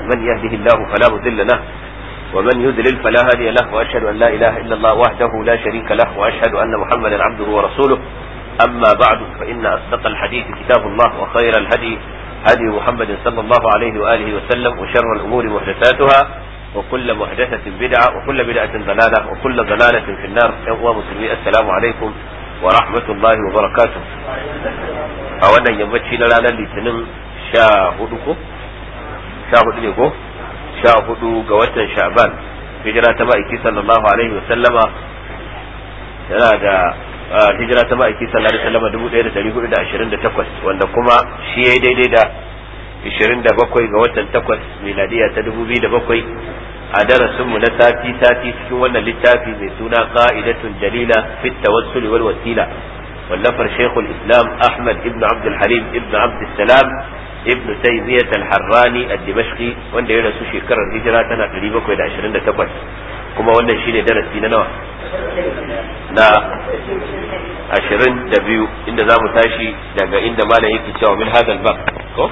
من يهده الله فلا مضل له ومن يضلل فلا هادي له واشهد ان لا اله الا الله وحده لا شريك له واشهد ان محمدا عبده ورسوله اما بعد فان اصدق الحديث كتاب الله وخير الهدي هدي محمد صلى الله عليه واله وسلم وشر الامور محدثاتها وكل محدثة بدعة وكل بدعة ضلالة وكل ضلالة في النار يا مسلمين السلام عليكم ورحمة الله وبركاته أولا يمشي لنا لتنم شاهدكم شاهد لكم شاهد قوة شعبان هجرة مائكي صلى الله عليه وسلم هذا hijira ta ma'aiki sallallahu alaihi wasallam dubu ɗaya da ɗari hudu da ashirin da takwas wanda kuma shi ya daidai da ishirin da bakwai ga watan takwas miladiya ta dubu biyu da bakwai a darasinmu na sati sati cikin wannan littafi mai suna qa'idatun jalila fit tawassul wal wasila wallafar shaykhul islam ahmad ibn abd halim ibn abd salam ibn taymiyyah al-harrani ad-dimashqi wanda ya rasu shekarar hijira tana 728 kuma wannan shine darasi na nawa na ashirin da biyu inda za mu tashi daga inda malam yake cewa min hadal bab ko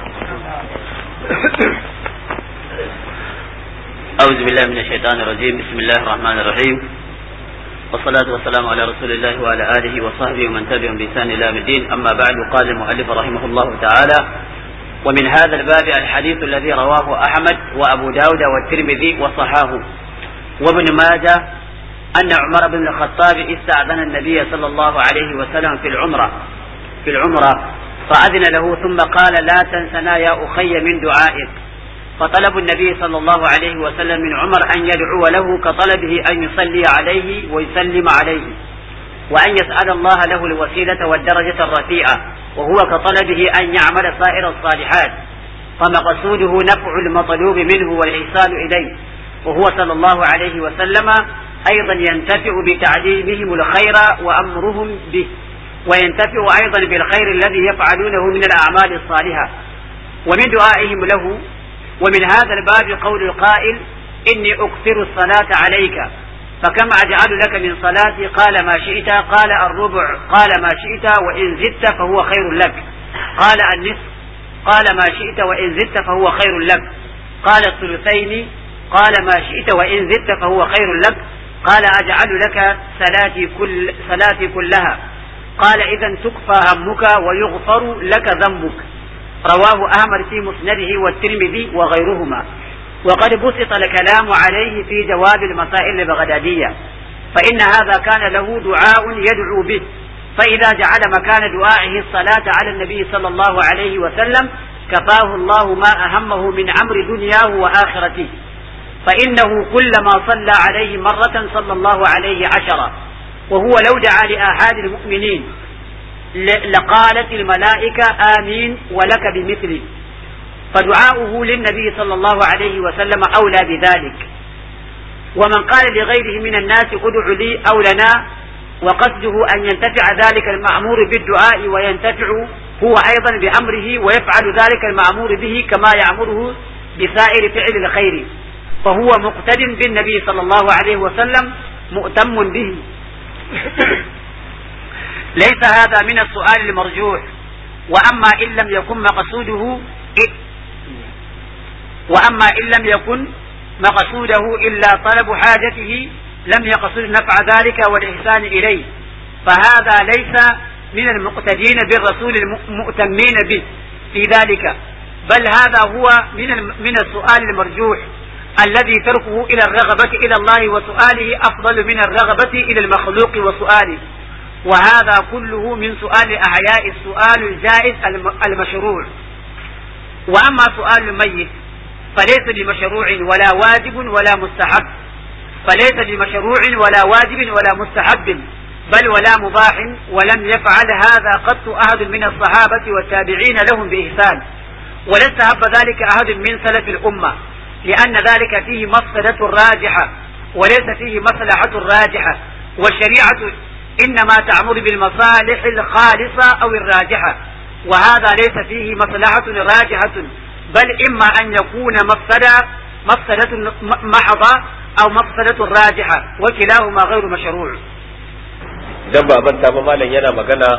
أعوذ بالله من الشيطان الرجيم بسم الله الرحمن الرحيم والصلاة والسلام على رسول الله وعلى آله وصحبه ومن تبعهم بإحسان إلى الدين أما بعد قال المؤلف رحمه الله تعالى ومن هذا الباب الحديث الذي رواه أحمد وأبو داود والترمذي وصحاه وابن ماجه أن عمر بن الخطاب استأذن النبي صلى الله عليه وسلم في العمرة في العمرة فأذن له ثم قال لا تنسنا يا أخي من دعائك فطلب النبي صلى الله عليه وسلم من عمر أن يدعو له كطلبه أن يصلي عليه ويسلم عليه وأن يسأل الله له الوسيلة والدرجة الرفيعة وهو كطلبه أن يعمل سائر الصالحات فمقصوده نفع المطلوب منه والإحسان إليه وهو صلى الله عليه وسلم أيضا ينتفع بتعليمهم الخير وأمرهم به وينتفع أيضا بالخير الذي يفعلونه من الأعمال الصالحة ومن دعائهم له ومن هذا الباب قول القائل إني أكثر الصلاة عليك فكم أجعل لك من صلاتي قال ما شئت قال الربع قال ما شئت وإن زدت فهو خير لك قال النصف قال ما شئت وإن زدت فهو خير لك قال الثلثين قال ما شئت وإن زدت فهو خير لك قال أجعل لك صلاتي كل صلاتي كلها قال إذا تكفى همك ويغفر لك ذنبك رواه أحمد في مسنده والترمذي وغيرهما وقد بسط الكلام عليه في جواب المسائل البغدادية فإن هذا كان له دعاء يدعو به فإذا جعل مكان دعائه الصلاة على النبي صلى الله عليه وسلم كفاه الله ما أهمه من أمر دنياه وآخرته فإنه كلما صلى عليه مرة صلى الله عليه عشرة وهو لو دعا لآحاد المؤمنين لقالت الملائكة آمين ولك بمثله فدعاؤه للنبي صلى الله عليه وسلم أولى بذلك ومن قال لغيره من الناس ادع لي أو لنا وقصده أن ينتفع ذلك المأمور بالدعاء وينتفع هو أيضا بأمره ويفعل ذلك المأمور به كما يأمره بسائر فعل الخير فهو مقتد بالنبي صلى الله عليه وسلم مؤتم به ليس هذا من السؤال المرجوح وأما إن لم يكن مقصوده وأما إن لم يكن مقصوده إلا طلب حاجته لم يقصد نفع ذلك والإحسان إليه فهذا ليس من المقتدين بالرسول المؤتمين به في ذلك بل هذا هو من من السؤال المرجوح الذي تركه إلى الرغبة إلى الله وسؤاله أفضل من الرغبة إلى المخلوق وسؤاله وهذا كله من سؤال أحياء السؤال الجائز المشروع وأما سؤال الميت فليس بمشروع ولا واجب ولا مستحب فليس بمشروع ولا واجب ولا مستحب بل ولا مباح ولم يفعل هذا قط أحد من الصحابة والتابعين لهم بإحسان ولا استحب ذلك أحد من سلف الأمة لأن ذلك فيه مفسدة راجحة وليس فيه مصلحة راجحة والشريعة إنما تأمر بالمصالح الخالصة أو الراجحة وهذا ليس فيه مصلحة راجحة بل إما أن يكون مفسدة مفسدة محضة أو مفسدة راجحة وكلاهما غير مشروع dan ba manta ba malam yana magana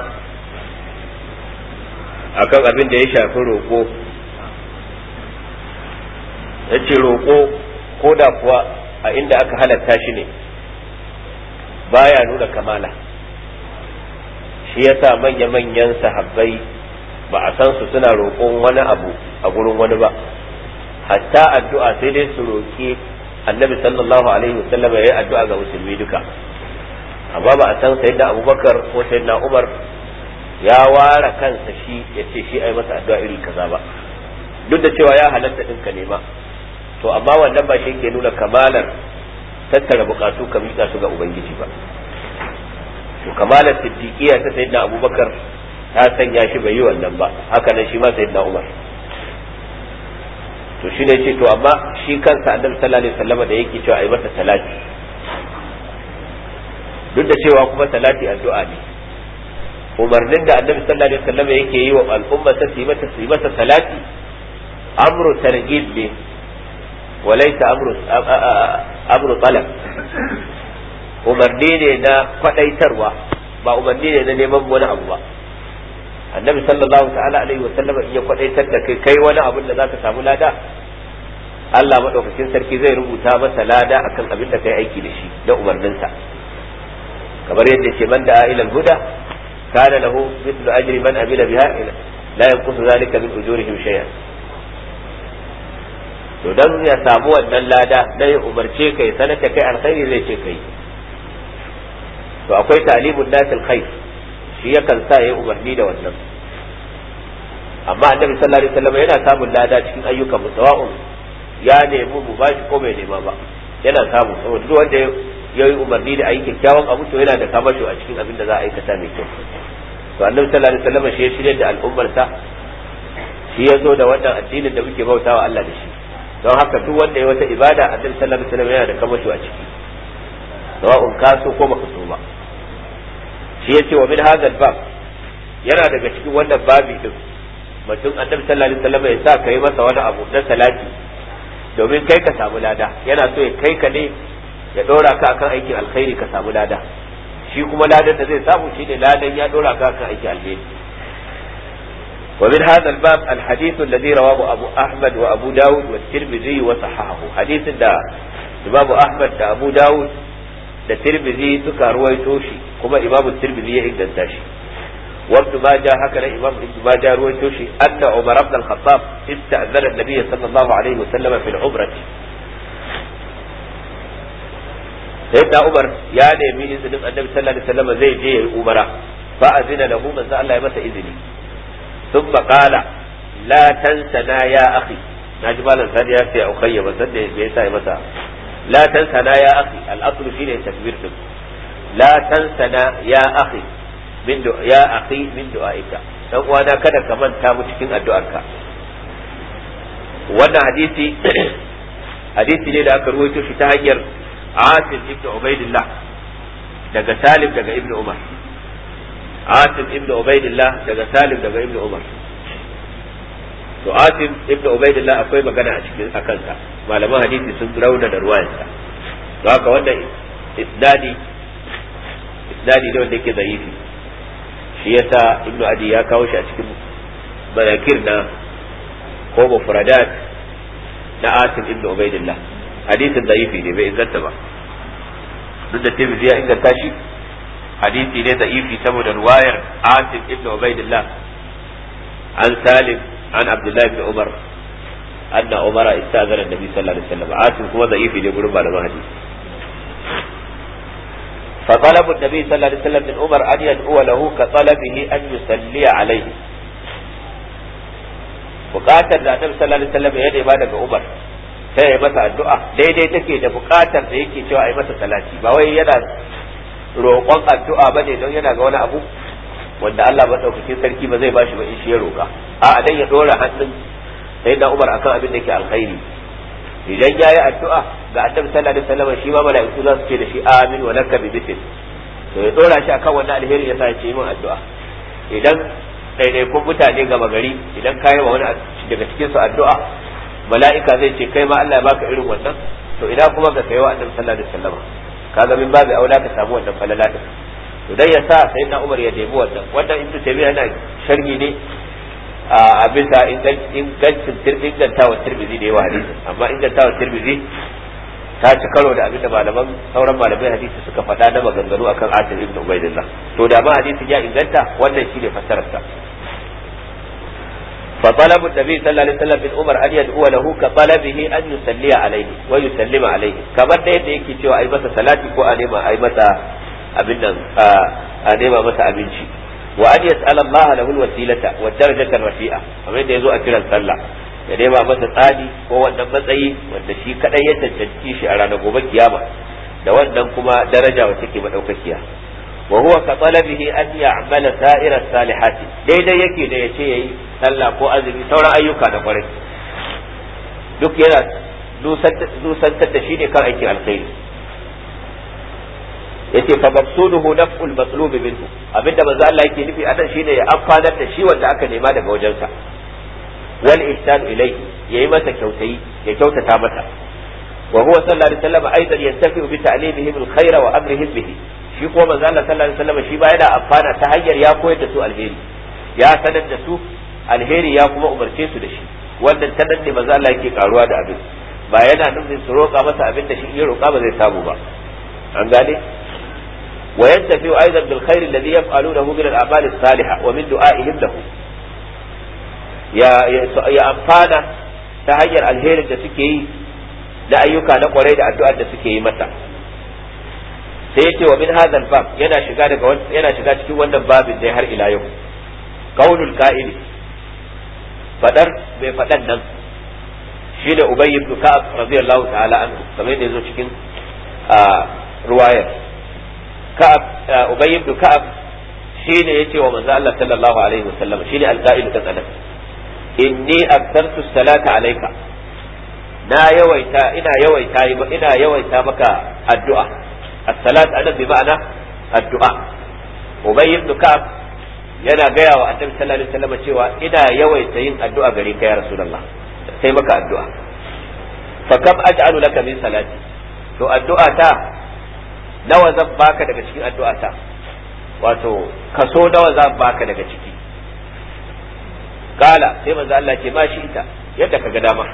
akan abin da ya shafi roƙo yace roƙo ko da kuwa a inda aka halatta shi ne baya nuna kamala shi yasa manya-manyan sahabbai ba a san su suna roƙon wani abu a gurin wani ba hatta addu'a sai dai su roƙi annabi sallallahu alaihi wasallam ya yi addu'a ga musulmi duka amma ba a san sayyidina abubakar ko sayyidina umar ya ware kansa shi ya ce shi ai masa addu'a iri kaza ba duk da cewa ya halatta din ka nema to amma wannan ba shi ke nuna kamalar tattara bukatu ka miƙa su ga ubangiji ba to kamalar siddiqiya ta sayyidina abubakar ta sanya shi bai yi wannan ba haka nan shi ma sayyidina umar to shi ne ce to amma shi kansa annabi sallallahu alaihi wasallam da yake cewa ai masa salati duk da cewa kuma salati addu'a ne umarnin da annabi sallallahu alaihi wasallam yake yi wa al'umma ta su mata su mata salati amru targhib ne walaysa amru amru talab umarni ne na kwadaitarwa ba umarni ne na neman wani abu ba annabi sallallahu ta'ala alaihi wasallam in ya kwadaitar da kai kai wani abin da zaka samu lada Allah madaukakin sarki zai rubuta masa lada akan abin da kai aiki da shi da umarninsa kamar yadda ce man da ila huda kana lahu mithlu ajri man amila biha la yanqusu zalika min ujurihim shay'an to dan ya samu wannan lada na ya umarce kai sanar da kai alkhairi zai ce kai to akwai ta'limun nasil khair shi yakan sa ya umarni da wannan amma annabi sallallahu alaihi wasallam yana samun lada cikin ayyukan musawa'un ya nemi mu bashi ko bai nema ba yana samu saboda duk wanda ya yi umarni da ayi kyakkyawan abu to yana da kamasho a cikin abin da za a aikata mai kyau to annabi sallallahu alaihi wasallam shi ya shirya da al'ummar sa shi ya zo da wannan addinin da muke bautawa Allah da shi don haka duk wanda ya wata ibada annabi sallallahu alaihi wasallam yana da kamasho a ciki sawa'un ka so ko baka so ba shi yace wa min hadha bab yana daga cikin wannan babi din mutum annabi sallallahu alaihi wasallam ya sa kai masa wani abu na salati domin kai ka samu lada yana so ya kai ka ne ya dora ka akan aikin alkhairi ka samu lada shi kuma ladan da zai samu shine ladan ya dora ka akan aikin alheri ومن هذا الباب الحديث الذي رواه أبو أحمد وأبو داود والترمذي وصححه حديث دا إمام أحمد دا أبو داود da tirmidhi suka ruwaito shi kuma imam tirmidhi ya inganta shi وابن ماجه هكذا إمام ابن ماجه رويته شيء أن عمر بن الخطاب استأذن النبي صلى الله عليه وسلم في العمرة سيدنا عمر يا نبي إذن النبي صلى الله عليه وسلم زي جي عمرة فأذن له من سأل الله يمس إذني ثم قال لا تنسنا يا أخي نجمالا ثانية في أخي مسد بيسا يمسا لا تنسنا يا أخي الأصل فيه تكبير لا تنسنا يا أخي min ya akhi min du'aika dan uwana kada ka manta mu cikin addu'arka wannan hadisi hadisi ne da aka ruwaito shi ta hanyar Asim ibn Ubaidillah daga Salim daga Ibn Umar Asim ibn Ubaidillah daga Salim daga Ibn Umar to Asim ibn Ubaidillah akwai magana a cikin akan sa malaman hadisi sun rauna da ruwayarsa don haka wannan isnadi isnadi ne wanda yake zaifi shi yasa ibnu adi ya kawo shi a cikin barakir na ko mufradat na asim ibnu ubaidillah hadisin da'ifi ne bai inganta ba duk da tirmidhi ya inganta shi hadisi ne da'ifi saboda ruwayar asim ibnu ubaidillah an salim an abdullah ibn umar anna umar istazara annabi sallallahu alaihi wasallam asim kuma da'ifi ne gurin malaman hadisi فطلب النبي صلى الله عليه وسلم من عمر أن يدعو له كطلبه أن يصلي عليه bukatar da annabi sallallahu alaihi wasallam ya nema daga Umar sai ya masa addu'a daidai take da bukatar da yake cewa ai masa salati ba wai yana roƙon addu'a bane don yana ga wani abu wanda Allah madaukakin sarki ba zai bashi ba in shi ya roƙa a dan ya dora hannun sai da Umar akan abin da ke alkhairi idan ya yi addu'a ga annabi sallallahu alaihi wasallam shi ma mala'iku za su ce da shi amin wa laka bi mithl to ya dora shi akan wannan alheri ya sa ya ce min addu'a idan ɗaiɗaikun mutane gama gari idan ka yi wa wani daga cikin su addu'a mala'ika zai ce kai ma Allah ya baka irin wannan to ina kuma ga kai wa annabi sallallahu alaihi wasallam kaga min babu aula ka samu wannan falala din to dan ya sa sayyidina Umar ya debi wannan wannan ibnu Taymiyyah yana sharhi ne a bisa ingancin ingantawa tirmizi da yawa hadisi amma ingantawa tirmizi ta ci karo da abinda malaman sauran malamai hadisi suka faɗa na maganganu akan atin ibn ubaidillah to da ma hadisin ya inganta wannan shine fassararsa فطلب النبي صلى الله عليه وسلم من عمر ان يدعو له كطلبه ان يصلي عليه ويسلم عليه kamar da yadda yake cewa ai masa salati ko a nema ai masa abin nan a nema masa abinci wa an yas'ala Allah lahu alwasilata wa darajata rafi'a kamar da yazo a kiran sallah ya nema masa tsadi ko wannan matsayi wanda shi kadai ya cancanci shi a ranar gobe kiyama da wannan kuma daraja wacce ke madaukakiya wa huwa ka talabihi an ya'mala sa'ira salihati daidai yake da yace yayi sallah ko azumi sauran ayyuka da kwarai duk yana nusantar da shi ne kan aikin alkhairi yace fa maqsuduhu naf'ul matlub minhu abinda manzo Allah yake nufi anan shine ya amfanar da shi wanda aka nema daga wajensa wal ihsan ilayhi yayi masa kyautayi ya kyautata masa wa huwa sallallahu alaihi wasallam aidan yantafi bi ta'limihim alkhayra wa amrihim bihi shi kuma manzo Allah sallallahu alaihi wasallam shi ba yana amfana ta hanyar ya koyar da su alheri ya sanar da su alheri ya kuma umarce su da shi wannan ta nan ne manzo Allah yake karuwa da abin ba yana nufin su roƙa masa abin da shi ya roƙa ba zai samu ba an gane wa yantafi aidan bil khair alladhi yaf'alunahu min al a'mal as-salihah wa min du'a'ihim lahu ya ya amfana ta hanyar alherin da suke yi da ayyuka na kwarai da addu'ar da suke yi masa sai yace wa min hadha bab yana shiga daga yana shiga cikin wannan babin da har ila yau qaulul qa'ili fadar mai fadan nan shine ubay ibn ka'ab radiyallahu ta'ala anhu kamar yadda yazo cikin ruwayar ka'ab ubay ibn ka'ab shine yace wa manzo Allah sallallahu alaihi wasallam shine al-qa'il da tsanan inni aktartu salata alayka na yawaita ina yawaita ina yawaita maka addu'a as-salat anan bi ma'ana addu'a ubay ibn ka'ab yana gaya wa annabi sallallahu alaihi wasallam cewa ina yawaita yin addu'a gare ka ya rasulullah sai maka addu'a fa kam aj'alu laka min salati to addu'a ta nawa zan baka daga cikin addu'a ta wato kaso nawa zan baka daga ciki kala sai manzo Allah ce ma shi ita yadda ka ga dama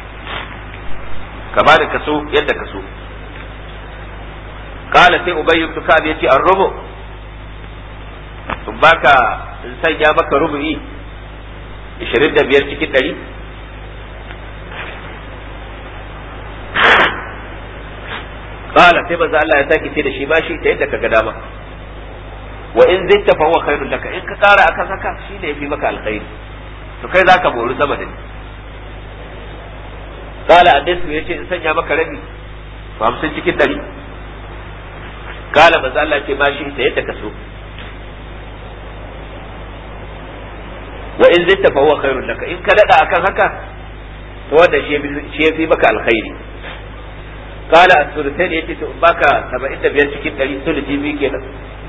ka ba da kaso yadda ka so kala sai ubayy ibn ka'ab yace an rubu in baka in sanya maka rubu'i 25 cikin 100 qala sai manzo Allah ya sake ce da shi ba shi ta yadda kaga dama wa in zitta fa huwa khairul laka in ka kara akan haka shine yafi maka alkhairi to kai zaka bori sama da ni qala annabi yace in sanya maka rabi 50 cikin 100 qala manzo Allah ce ba shi ta yadda ka so wa in zitta fa huwa khairul laka in ka dada akan haka to wanda shi yafi maka alkhairi qala as-sulusain yace to baka 75 cikin 100 sulusi bi kenan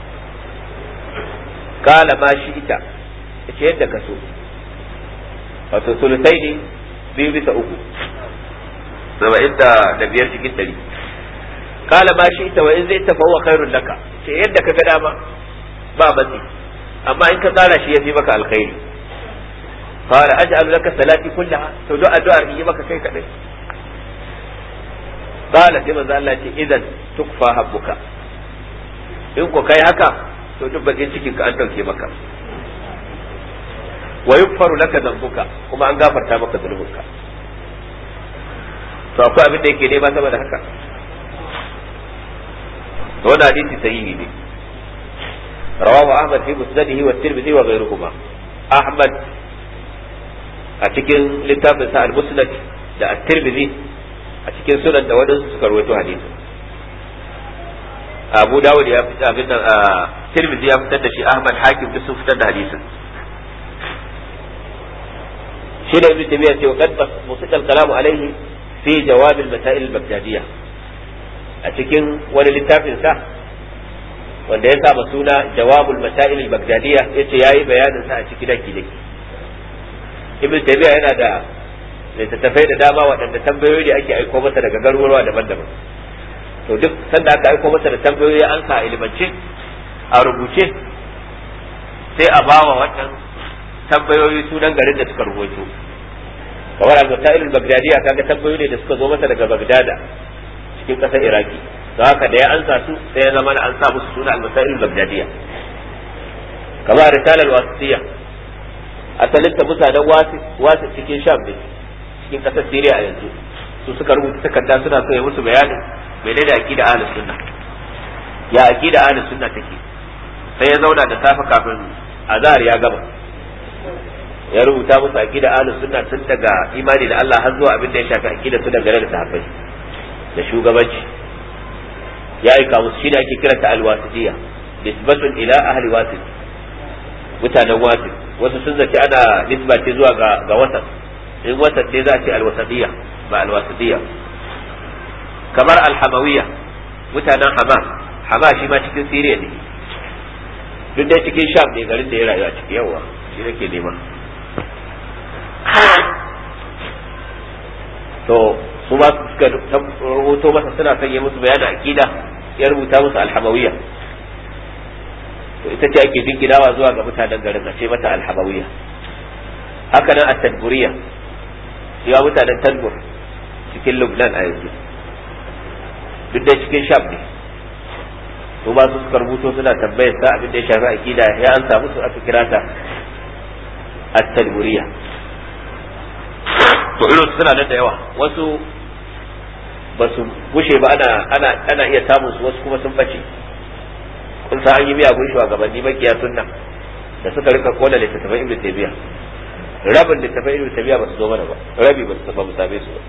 qala ma shi ita yace yadda ka so wato sulusai ne biyu bisa uku saba'in da biyar cikin ɗari qala ma shi ita wa in zai tafa wa khairul laka ce yadda ka ga dama ba matsi amma in ka tsara shi yafi maka alkhairi qala aj'alu laka salati kullaha to duk addu'ar yi maka kai kadai qala sai manzo Allah ce idan tukfa habbuka in ko kai haka to duk bakin cikin ka an dauke maka wa yukfaru laka dhanbuka kuma an gafarta maka zunubinka to akwai abin da yake nema sama da haka to wannan hadisi sahihi ne rawahu ahmad fi musnadihi wa tirmidhi wa ghayruhuma ahmad a cikin littafin sa al-musnad da at-tirmidhi a cikin sunan da wadansu suka rawaito hadisin abu dawud ya fitar abin nan tirmidhi ya fitar da shi ahmad hakim duk sun fitar da hadisin shi da ibn taymiya ce qad musiqa al-kalam alayhi fi jawab al-masail al-baghdadiyya a cikin wani littafin sa wanda ya saba suna jawab al-masail al-baghdadiyya yace yayi bayanin sa a ciki daki daki ibn taymiya yana da littattafai da dama waɗanda tambayoyi da ake aiko masa daga garuruwa daban-daban to duk sanda aka aiko masa da tambayoyi an sa ilimance a rubuce sai a bawa wannan tambayoyi sunan garin da suka rubuto kamar al-masail al-baghdadiyya kaga tambayoyi ne da suka zo masa daga bagdada cikin kasar iraki to haka da ya ansa su sai ya zama an sa musu suna al-masail al-baghdadiyya kamar risala al-wasitiyya asalin ta mutanen wasu wasu cikin sham ne cikin kasar syria a yanzu su suka rubuta takarda suna so ya musu bayanin menene aqida ahlus sunna ya aqida ahlus sunna take sai ya zauna da safe kafin azhar ya gama ya rubuta musu aqida ahlus sunna tun daga imani da Allah har zuwa abin da ya shafi aqida su dangane da sahabbai da shugabanci ya aika musu shi da ake kiranta alwasitiyya nisbatun ila ahli wasit mutanen wasit wasu sun zaci ana nisba ce zuwa ga ga wasat in wasat ne za a ce alwasatiyya ba alwasitiyya kamar alhamawiyya mutanen hama hama shi ma cikin siriya ne duk dai cikin sham ne garin da ya rayu a ciki yawa shi nake nema to su ba suka rubuto masa suna son yi musu bayanin aqida ya rubuta musu alhamawiyya to ita ce ake jingidawa zuwa ga mutanen garin a ce mata alhamawiyya haka nan at-tadburiyya ya mutanen tadbur cikin lubnan a yanzu duk da cikin sham ne su ba su suka rubuto suna tambayar sa abin da ya shafi aqida ya an samu su aka kira ta at-tadburiyya to irin suna nan da yawa wasu ba su gushe ba ana ana ana iya samun su wasu kuma sun bace kun san an yi miyagun shugabanni makiya sunna da suka rika kola littattafan ibnu taymiya rabin littattafan ibnu taymiya ba su zo mana ba rabi ba su ba mu same su ba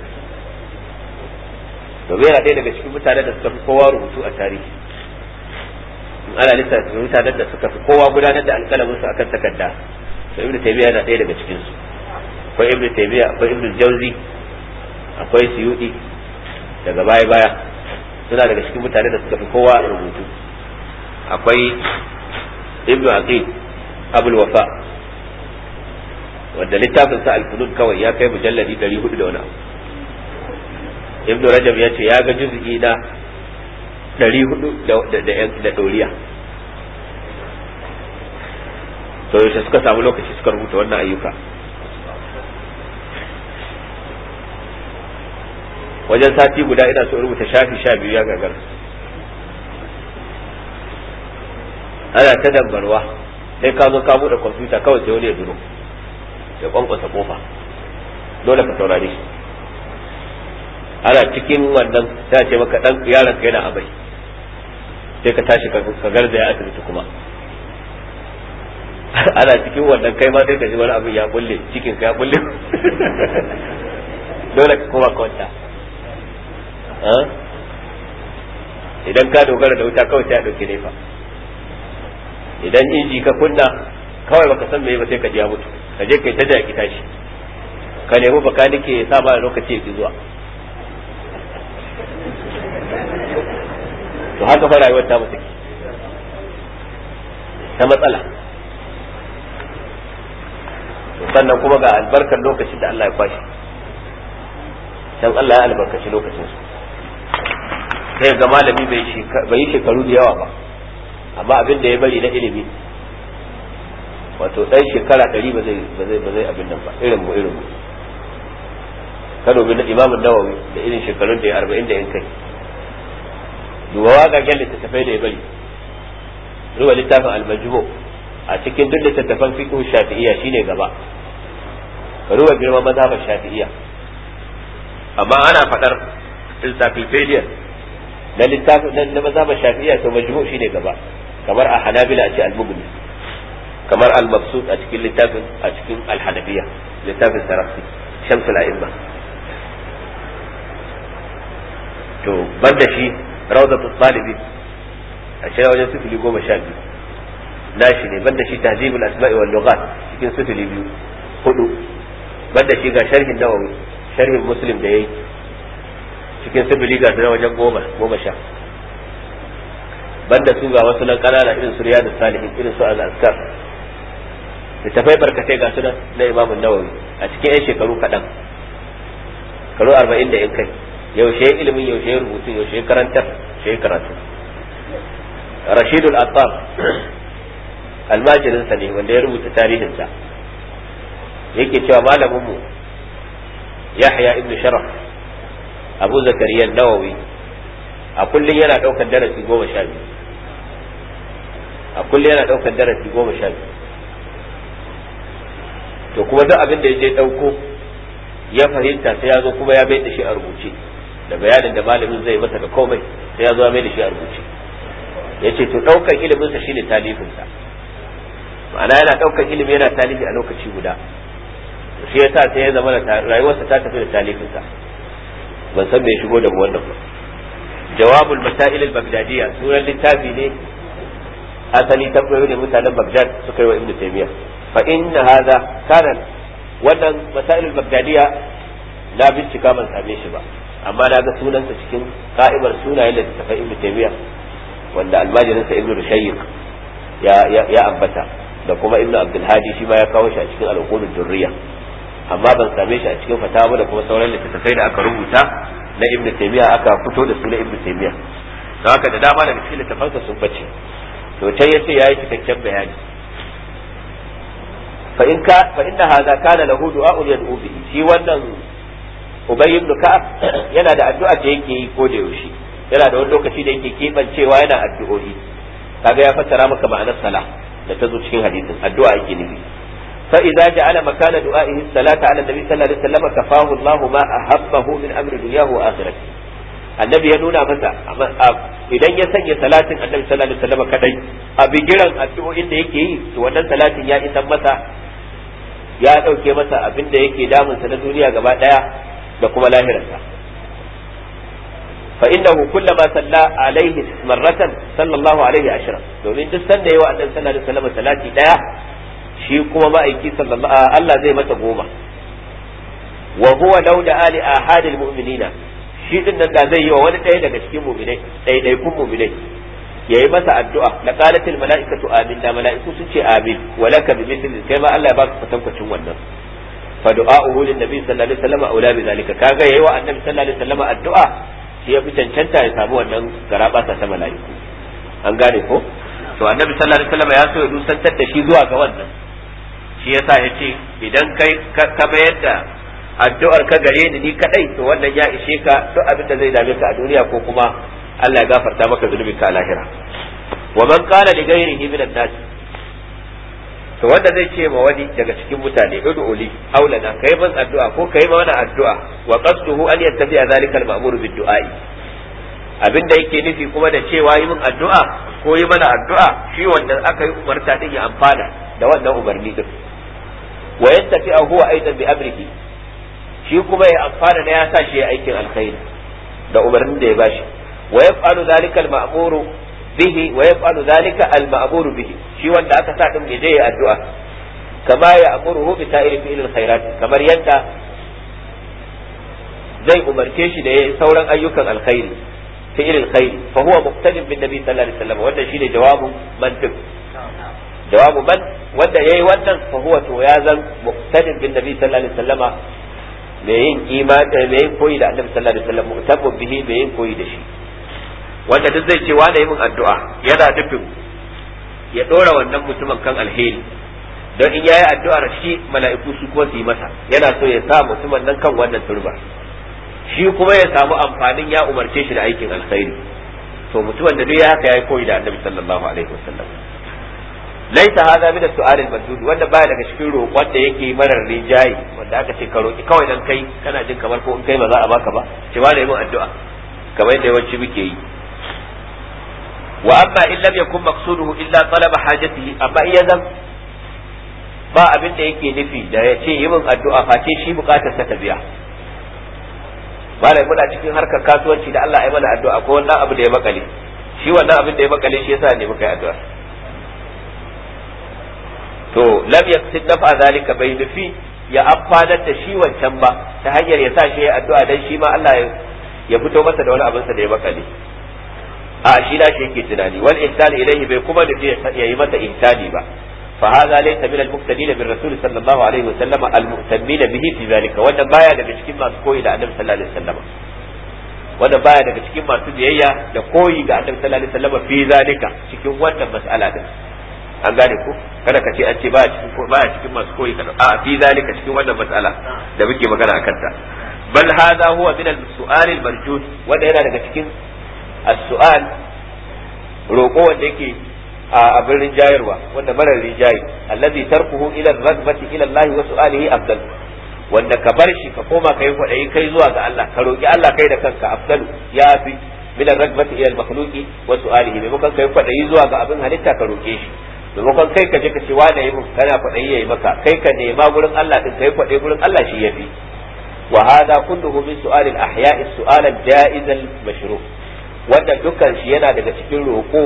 domin yana ɗaya daga cikin mutanen da suka fi kowa rubutu a tarihi in ana lissafi mutanen da suka fi kowa gudanar da alƙalamin su akan takarda to ibnu taymiya yana ɗaya daga cikin su akwai ibnu taymiya akwai ibnu jauzi akwai suyudi daga baya baya suna daga cikin mutane da suka fi kowa rubutu akwai ibnu aqil abul wafa wanda littafin sa al-funun kawai ya kai mujalladi 400 da wani abu ibnu rajab ya ce ya ga juz'i na 400 da doriya to yaushe suka samu lokaci suka rubuta wannan ayyuka wajen sati guda ina so rubuta shafi sha biyu ya gagar ana ta dambarwa sai ka zo ka buɗe kwamfuta kawai sai wani ya duro ya kwankwasa kofa dole ka saurare shi ana cikin wannan sai ce maka dan yaron ka yana abai sai ka tashi ka garzaya asibiti kuma ana cikin wannan kai ma sai ka ji wani abin ya bulle cikin ka ya bulle dole ka koma ka wanta idan ka dogara da wuta kawai sai a ɗauki nefa idan inji ka kunna kawai baka san me ba sai ka ji ya mutu ka je kai ta da ki tashi ka nemi baka nake ya sa ba lokaci ya zuwa to haka fa rayuwar ta mutu ta matsala sannan kuma ga albarkar lokacin da Allah ya kwashi dan Allah ya albarkaci lokacin su sai ga malami bai yi shekaru da yawa ba amma abin da ya bari na ilimi wato dan shekara ɗari ba zai ba zai ba zai abin nan ba irin mu irin mu ka dubi na imamun nawawi da irin shekarun da ya arba'in da yan kai duba wagagen littattafai da ya bari duba littafin almajmu a cikin duk littattafan fiqh shafi'iyya shine gaba ruwa girman mazhabar shafi'iyya amma ana faɗar encyclopedia na littafin nan na mazhabar shafi'iyya to majmu shine gaba kamar a hanabila a ce al-mughni kamar al-mabsut a cikin littafin a cikin al-hanafiyya littafin sarafi shamsul a'imma to banda shi rawdatul talibin a shi wajen sifili goma sha biyu nashi ne banda shi tahdibul asma'i wal lughat cikin sifili biyu hudu banda shi ga sharhin nawawi sharhin muslim da yayi cikin sifili ga na wajen goma goma sha banda su ga wasu nan kanana irin su riyadus salihin irin su al-azkar littafai barkatai ga su na imamun nawawi a cikin yan shekaru kaɗan karo arba'in da yan kai yaushe ilimin yaushe rubutu yaushe karantar yaushe karatu rashidul attar almajirinsa ne wanda ya rubuta tarihinsa yake cewa malamin mu Yahya ibn Sharaf Abu Zakariya Nawawi a kullum yana ɗaukar darasi goma sha biyu a kullum yana ɗaukar darasi goma sha biyu to kuma duk abin da ya je ɗauko ya fahimta sai ya zo kuma ya bai da shi a rubuce da bayanin da malamin zai masa da komai sai ya zo ya mai da shi a rubuce ya ce to ɗaukar iliminsa shine talifinsa ma'ana yana ɗaukar ilimi yana talifi a lokaci guda shi yasa sai ya zama da rayuwarsa ta tafi da talifinsa ban san me shigo da wannan ba jawabul masail al-baghdadiyya sunan littafi ne asali tambayoyi ne mutanen Baghdad suka yi wa Ibn Taymiyyah fa inna hadha kana wannan masail al-baghdadiyya na bincika ban same shi ba amma na ga sunansa cikin ka'imar sunayen da tafi Ibn Taymiyyah wanda almajirinsa Ibn Rushayyiq ya ya ambata da kuma Ibn Abdul Hadi shi ma ya kawo shi a cikin al-uqud durriya amma ban same shi a cikin fatawa da kuma sauran littattafai da aka rubuta na Ibn Taymiyyah aka fito da su na Ibn Taymiyyah don haka da dama daga cikin littafansa sun bace to can yace yayi cikakken bayani fa in ka fa inna hadha kana lahu du'a'un yad'u bihi shi wannan Ubay ibn Ka'ab yana da addu'a da yake yi ko da yaushe yana da wani lokaci da yake kebancewa yana addu'o'i kaga ya fassara maka ma'anar sala da ta zo cikin hadisin addu'a yake nufi fa idza ja'ala makana du'a'ihi salata 'ala nabi sallallahu alaihi wasallam kafahu Allahu ma ahabbahu min amri dunyahu wa akhirati annabi ya nuna masa idan ya sanya salatin annabi sallallahu alaihi wasallam kadai a bigiran addu'o'in da yake yi to wannan salatin ya isan masa ya dauke masa abin da yake damunsa na duniya gaba daya da kuma lahirarsa fa innahu kullama salla alaihi marratan sallallahu alaihi ashra domin duk sanda yawa annabi sallallahu alaihi wasallam salati daya shi kuma ma'aiki sallallahu Allah zai masa goma wa huwa law da ali ahadil mu'minina shi din nan da zai yi wa wani ɗaya daga cikin mu'minai ɗaiɗaikun mu'minai yayi masa addu'a la qalatil mala'ikatu amin da mala'iku sun ce amin wa laka bi mithli kai ma Allah ya baka kwatankwacin wannan fa du'a'uhu lin nabi sallallahu alaihi wasallam aula bi zalika kaga yayi wa annabi sallallahu alaihi wasallam addu'a shi ya fi cancanta ya samu wannan garaba ta mala'iku an gane ko to annabi sallallahu alaihi wasallam ya so ya dusantar da shi zuwa ga wannan shi yasa ya ce idan kai ka mayar da addu'ar ka gare ni ni kadai to wannan ya ishe ka duk abin da zai dame ka a duniya ko kuma Allah ya gafarta maka zunubin ka a lahira wa man qala li ghayrihi min an-nas to wanda zai ce ma wani daga cikin mutane ud'u li aulana kai man addu'a ko kai mana addu'a wa qasduhu an yattabi'a zalika al-ma'mur bid-du'a'i abinda yake nufi kuma da cewa yi min addu'a ko yi mana addu'a shi wanda aka yi umarta din ya amfana da wannan umarni din wa yattafi'a huwa aidan bi amrihi shi kuma ya amfana da ya sa shi aikin alkhairi da umarnin da ya bashi wa yaf'alu zalika al-ma'muru bihi wa yaf'alu dhalika al-ma'mur bihi shi wanda aka sa din je ya addu'a kama ya amuruhu bi sa'iri fi'il khairat kamar yadda zai umarce shi da sauran ayyukan alkhairi fi'il alkhairi fa huwa muqtadin bin nabi sallallahu alaihi wasallam wannan shine jawabu man duk jawabu man wanda yayi wannan fa huwa to ya zan muqtadin bin nabi sallallahu alaihi wasallama me yin imani me yin koyi da annabi sallallahu alaihi wasallam mutabbu bihi me yin koyi da shi wanda duk zai ce wane min addu'a yana nufin ya ɗora wannan mutumin kan alheri don in yayi addu'ar shi mala'iku su kuma su yi masa yana so ya sa mutumin nan kan wannan turba shi kuma ya samu amfanin ya umarce shi da aikin alkhairi to mutumin da duk ya haka yayi koyi da annabi sallallahu alaihi wasallam laisa hadha min as-su'al al-mandud wanda baya daga cikin roƙon da yake marar rijayi wanda aka ce ka roki kawai dan kai kana jin kamar ko in kai ba za a baka ba ce ba da yin addu'a kamar yadda yawanci muke yi wa amma in lam yakun maqsuduhu illa talaba hajatihi amma iya zan ba abin da yake nufi da ya ce yi min addu'a face shi bukatar sa ta biya malai muna cikin harkar kasuwanci da Allah ya mana addu'a ko wannan abu da ya makale shi wannan abin da ya makale shi yasa ne muka yi addu'a to lam yaksid dafa zalika bai nufi ya amfanar da shi wancan ba ta hanyar ya sa shi ya addu'a dan shi ma Allah ya fito masa da wani abin sa da ya makale a shi da shi yake tunani wal ihsan ilayhi bai kuma da ya yi masa ihsani ba fa hadha laysa min al muqtadin bir rasul sallallahu alaihi wa sallam al mu'tammin bihi fi zalika wannan baya daga cikin masu koyi da annabi sallallahu alaihi wasallam wannan baya daga cikin masu biyayya da koyi ga annabi sallallahu alaihi wasallam fi zalika cikin wannan mas'ala din an gane ko kada ka ce an ce ba cikin ba cikin masu koyi kada a fi zalika cikin wannan mas'ala da muke magana akan ta bal hadha huwa min al-su'al al-marjud wanda yana daga cikin as-su'al roƙo wanda yake a abin rinjayarwa wanda marar rinjayi allazi tarkuhu ila ar-ragbati ila Allah wa su'alihi afdal wanda ka bar shi ka koma kai kwadayi kai zuwa ga Allah ka roki Allah kai da kanka afdalu ya fi min ar-ragbati ila al-makhluqi wa su'alihi maimakon kai kwadayi zuwa ga abin halitta ka roke shi maimakon kai ka je ka ce wane yi mun kana kwadayi yayi maka kai ka nema gurin Allah din kai kwadayi gurin Allah shi yafi wa hadha kulluhu min su'al al-ahya'i su'al al-ja'iz al-mashru' wanda dukkan shi yana daga cikin roƙo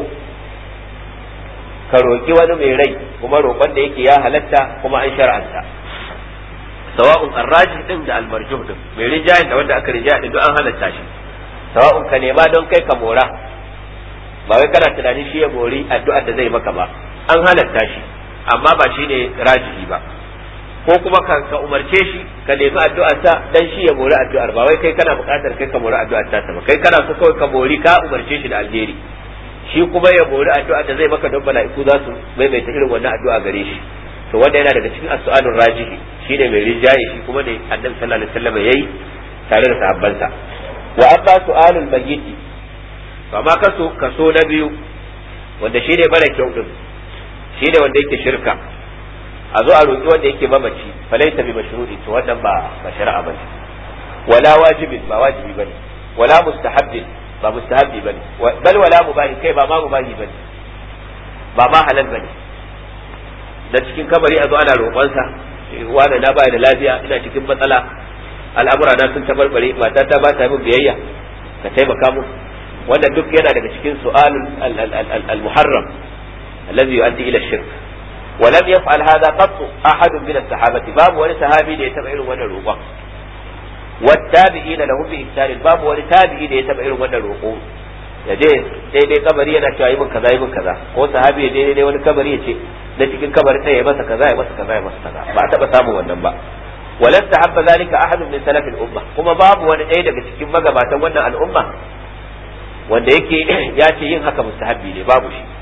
ka roƙi wani mai rai kuma roƙon da yake ya halatta kuma an shar'anta sawa'un arraji din da almarjuh din mai rinjayen da wanda aka rinjaya din duk an halatta shi sawa'un ka nema don kai ka mora ba wai kana tunanin shi ya mori addu'ar da zai maka ba an halatta shi amma ba shi ne rajihi ba ko kuma ka ka umarce shi ka nemi addu'ar ta dan shi ya mori addu'ar ba wai kai kana buƙatar kai ka mori addu'ar ta ba kai kana so kawai ka mori ka umarce shi da alheri shi kuma ya mori addu'a da zai maka don mala'iku za su maimaita irin wannan addu'a gare shi to wanda yana daga cikin as-su'alur rajihi shine mai rinjaye shi kuma ne annabi sallallahu alaihi wasallam yayi tare da sahabbansa wa amma su'alul mayyit to amma kaso kaso na biyu wanda shine mara kyau din shine wanda yake shirka a zo a roki wanda yake mamaci falaita bi mashru'i to wannan ba ba shari'a bane wala wajibin ba wajibi bane wala mustahabbin ba mustahabbi bane bal wala mubahi kai ba ma mubahi bane ba ma halal bane da cikin kabari a zo ana roƙonsa wani na baya da lafiya ina cikin matsala al'amura na sun tabarbare mata ta ba ta min biyayya ka taimaka mu wannan duk yana daga cikin su'al al-muharram alladhi yu'addi ila shirk ولم يفعل هذا قط أحد من الصحابة باب ولا صحابي da ya taba irin wannan roƙon والتابعين له بإحسان باب wani tabi'i da ya taba irin wannan roƙo ya je daidai kabari yana cewa yi min kaza yi min kaza ko sahabi ya je daidai wani kabari ya ce da cikin kabari ɗaya ya masa kaza ya masa kaza ya masa kaza ba a taba samun wannan ba walan tahabba zalika ahadun min salaf al-umma kuma babu wani ɗaya daga cikin magabatan wannan al'umma wanda yake ya ce yin haka mustahabbi ne babu shi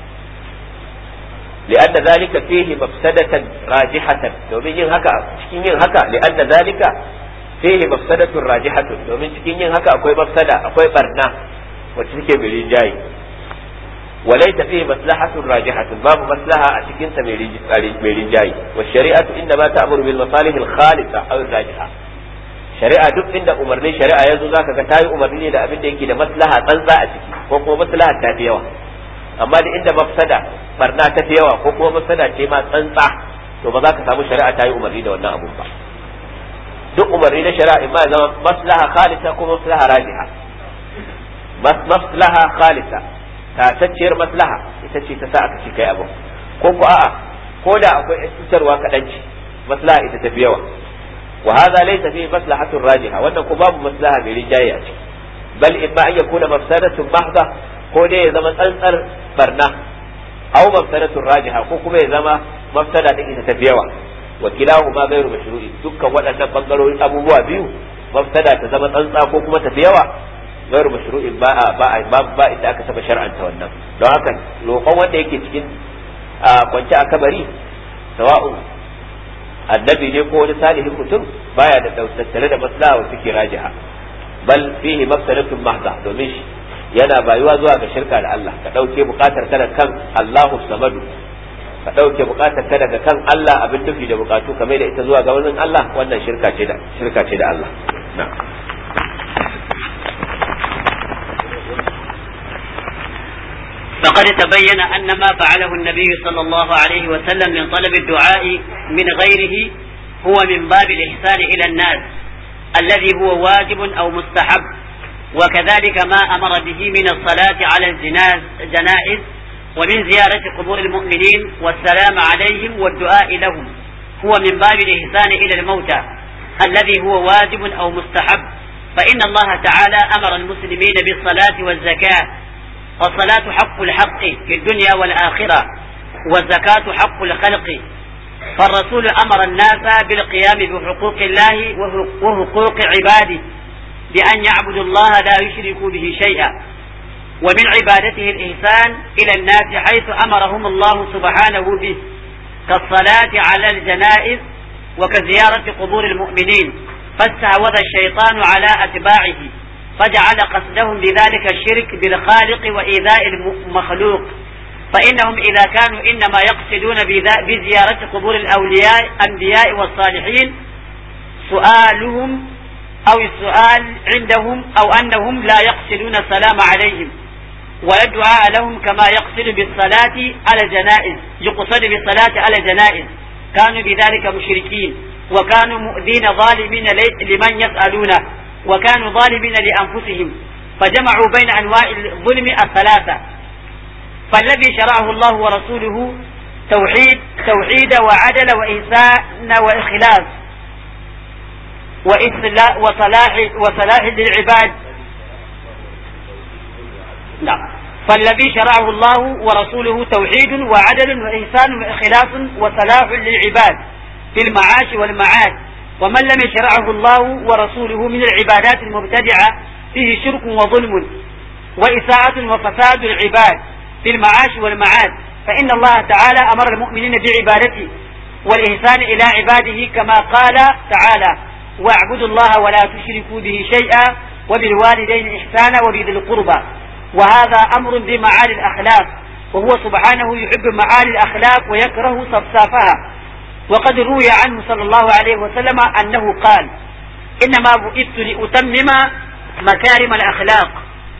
لأن ذلك فيه مفسدة راجحة domin yin haka cikin yin haka لأن ذلك fihi mafsadatun rajihatun domin cikin yin haka akwai mafsada akwai barna wacce take mai rinjaye walaita fihi maslahatun rajihatun babu maslaha a cikin sa mai rinjaye wa shari'atu inda ma ta'muru bil masalih al khalisa aw al rajiha shari'a duk inda umarnin shari'a yanzu zaka ga tayi umarni da abin da yake da maslaha tsantsa a ciki ko kuma maslaha ta fi yawa amma da inda mafsada barna ta fi yawa ko kuma mafsada ce ma tsantsa to ba za ka samu shari'a ta yi umarni da wannan abun ba duk umarni na shari'a ma zama maslaha khalisa ko maslaha rajiha maslaha khalisa tatacciyar maslaha ita ce ta sa aka ci kai abu ko ko a'a ko da akwai cutarwa kaɗan ce maslaha ita tafi yawa wa hadha laysa fi maslahatun rajiha wannan ko babu maslaha mai rinjaye a ciki bal in ba an yakuna mafsadatun mahdha ko dai ya zama tsantsar barna aw mafsadatun rajiha ko kuma ya zama mafsada din ita tafi yawa wa kilahuma ghairu mashru'i dukkan waɗannan bangarorin abubuwa biyu mafsada ta zama tsantsa ko kuma tafi yawa ghairu mashru'in ba a ba a ba inda aka saba shar'anta wannan don haka roƙon wanda yake cikin kwance a kabari sawa'un annabi ne ko wani salihin mutum baya da tattare da maslaha wa suke rajiha bal fihi mafsadatun mahda domin shi yana bayuwa zuwa ga shirka da Allah ka ɗauke buƙatar kada kan Allahu samadu ka ɗauke buƙatar ka daga kan Allah abin tufi da buƙatu kamar da ita zuwa ga wani Allah wannan shirka ce da shirka ce da Allah فقد تبين أن ما فعله النبي صلى الله عليه وسلم من طلب الدعاء من غيره هو من باب الإحسان إلى الناس الذي هو واجب أو مستحب وكذلك ما أمر به من الصلاة على الجنائز ومن زيارة قبور المؤمنين والسلام عليهم والدعاء لهم هو من باب الإحسان إلى الموتى الذي هو واجب أو مستحب فإن الله تعالى أمر المسلمين بالصلاة والزكاة والصلاة حق الحق في الدنيا والآخرة والزكاة حق الخلق فالرسول أمر الناس بالقيام بحقوق الله وحقوق عباده بأن يعبدوا الله لا يشركوا به شيئا ومن عبادته الإحسان إلى الناس حيث أمرهم الله سبحانه به كالصلاة على الجنائز وكزيارة قبور المؤمنين فاستعوذ الشيطان على أتباعه فجعل قصدهم بذلك الشرك بالخالق وإيذاء المخلوق فإنهم إذا كانوا إنما يقصدون بزيارة قبور الأولياء الأنبياء والصالحين سؤالهم أو السؤال عندهم أو أنهم لا يقصدون السلام عليهم ولا الدعاء لهم كما يقصد بالصلاة على الجنائز يقصد بالصلاة على الجنائز كانوا بذلك مشركين وكانوا مؤذين ظالمين لمن يسألونه وكانوا ظالمين لأنفسهم فجمعوا بين أنواع الظلم الثلاثة فالذي شرعه الله ورسوله توحيد توحيد وعدل وإحسان وإخلاص وإصلاح وصلاح وصلاح للعباد نعم فالذي شرعه الله ورسوله توحيد وعدل وإحسان وإخلاص وصلاح للعباد في المعاش والمعاد ومن لم يشرعه الله ورسوله من العبادات المبتدعة فيه شرك وظلم وإساءة وفساد العباد في المعاش والمعاد فإن الله تعالى أمر المؤمنين بعبادته والإحسان إلى عباده كما قال تعالى واعبدوا الله ولا تشركوا به شيئا وبالوالدين إحسانا وبذي القربى وهذا أمر بمعالي الأخلاق وهو سبحانه يحب معالي الأخلاق ويكره صفصافها وقد روي عنه صلى الله عليه وسلم أنه قال إنما بعثت لأتمم مكارم الأخلاق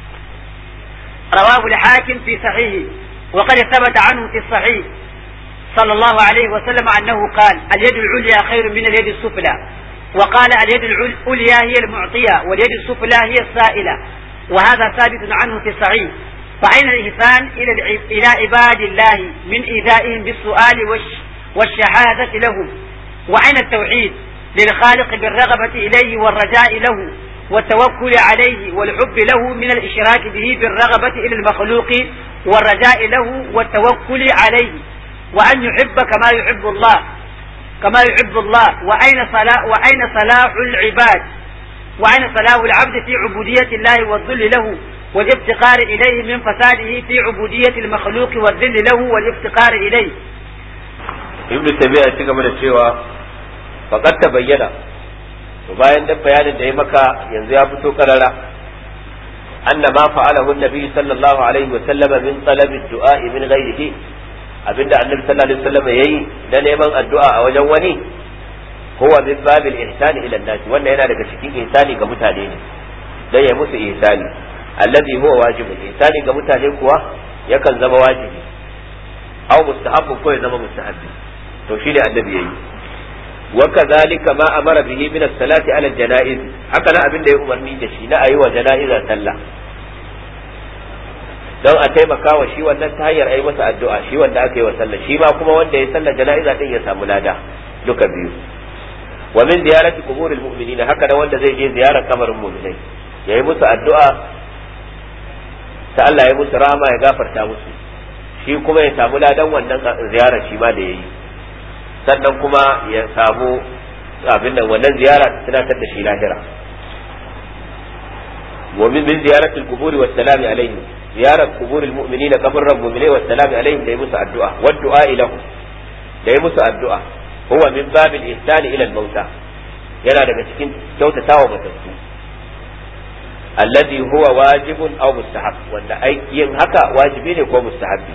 رواه الحاكم في صحيحه وقد ثبت عنه في الصحيح صلى الله عليه وسلم أنه قال اليد العليا خير من اليد السفلى وقال اليد العليا هي المعطية واليد السفلى هي السائلة وهذا ثابت عنه في الصحيح فأين الإحسان إلى إلى عباد الله من إيذائهم بالسؤال والش والشهادة لهم وأين التوحيد للخالق بالرغبة إليه والرجاء له والتوكل عليه والحب له من الإشراك به بالرغبة إلى المخلوق والرجاء له والتوكل عليه وأن يحب كما يحب الله كما يحب الله وأين صلاح وأين صلاح العباد وأين صلاح العبد في عبودية الله والذل له والافتقار إليه من فساده في عبودية المخلوق والذل له والافتقار إليه ibn tabi'a ya ci gaba da cewa faqad ta bayyana to bayan da bayanin da ya maka yanzu ya fito karara anna ma fa'alahu an-nabi sallallahu alaihi wa sallama min talabi ad-du'a min ghayrihi abinda annabi sallallahu alaihi wasallam yayi da neman addu'a a wajen wani huwa min babil ihsani ila an-nas wannan yana daga cikin ihsani ga mutane ne dan ya musu ihsani alladhi huwa wajibun ihsani ga mutane kuwa yakan zama wajibi aw mustahabbu ko ya zama mustahabbi to shi ne annabi yayi wa kadhalika ma amara bihi min as-salati ala al-janaiz haka nan abin da ya umarni da shi na ayi wa janaiza sallah don a taimaka wa shi wannan ta hanyar ayi masa addu'a shi wanda aka yi wa sallah shi ma kuma wanda ya sallar janaiza din ya samu lada duka biyu wa min ziyarati quburil mu'minin haka nan wanda zai je ziyarar kabarin mu'minai yayi musu addu'a ta Allah ya musu rama ya gafarta musu shi kuma ya samu ladan wannan ziyarar shi ma da yayi sannan kuma ya samu abin nan wannan ziyara ta tunatar da shi lahira wa min min ziyaratil quburi was salami alaihim ziyarar quburil mu'minina kabarran mu'minai was salami alaihim da yi musu addu'a wa du'a ilahu da yi musu addu'a huwa min babil ihsani ila al mauta yana daga cikin kyautatawa matattu alladhi huwa wajibun aw mustahab wanda yin haka wajibi ne ko mustahabbi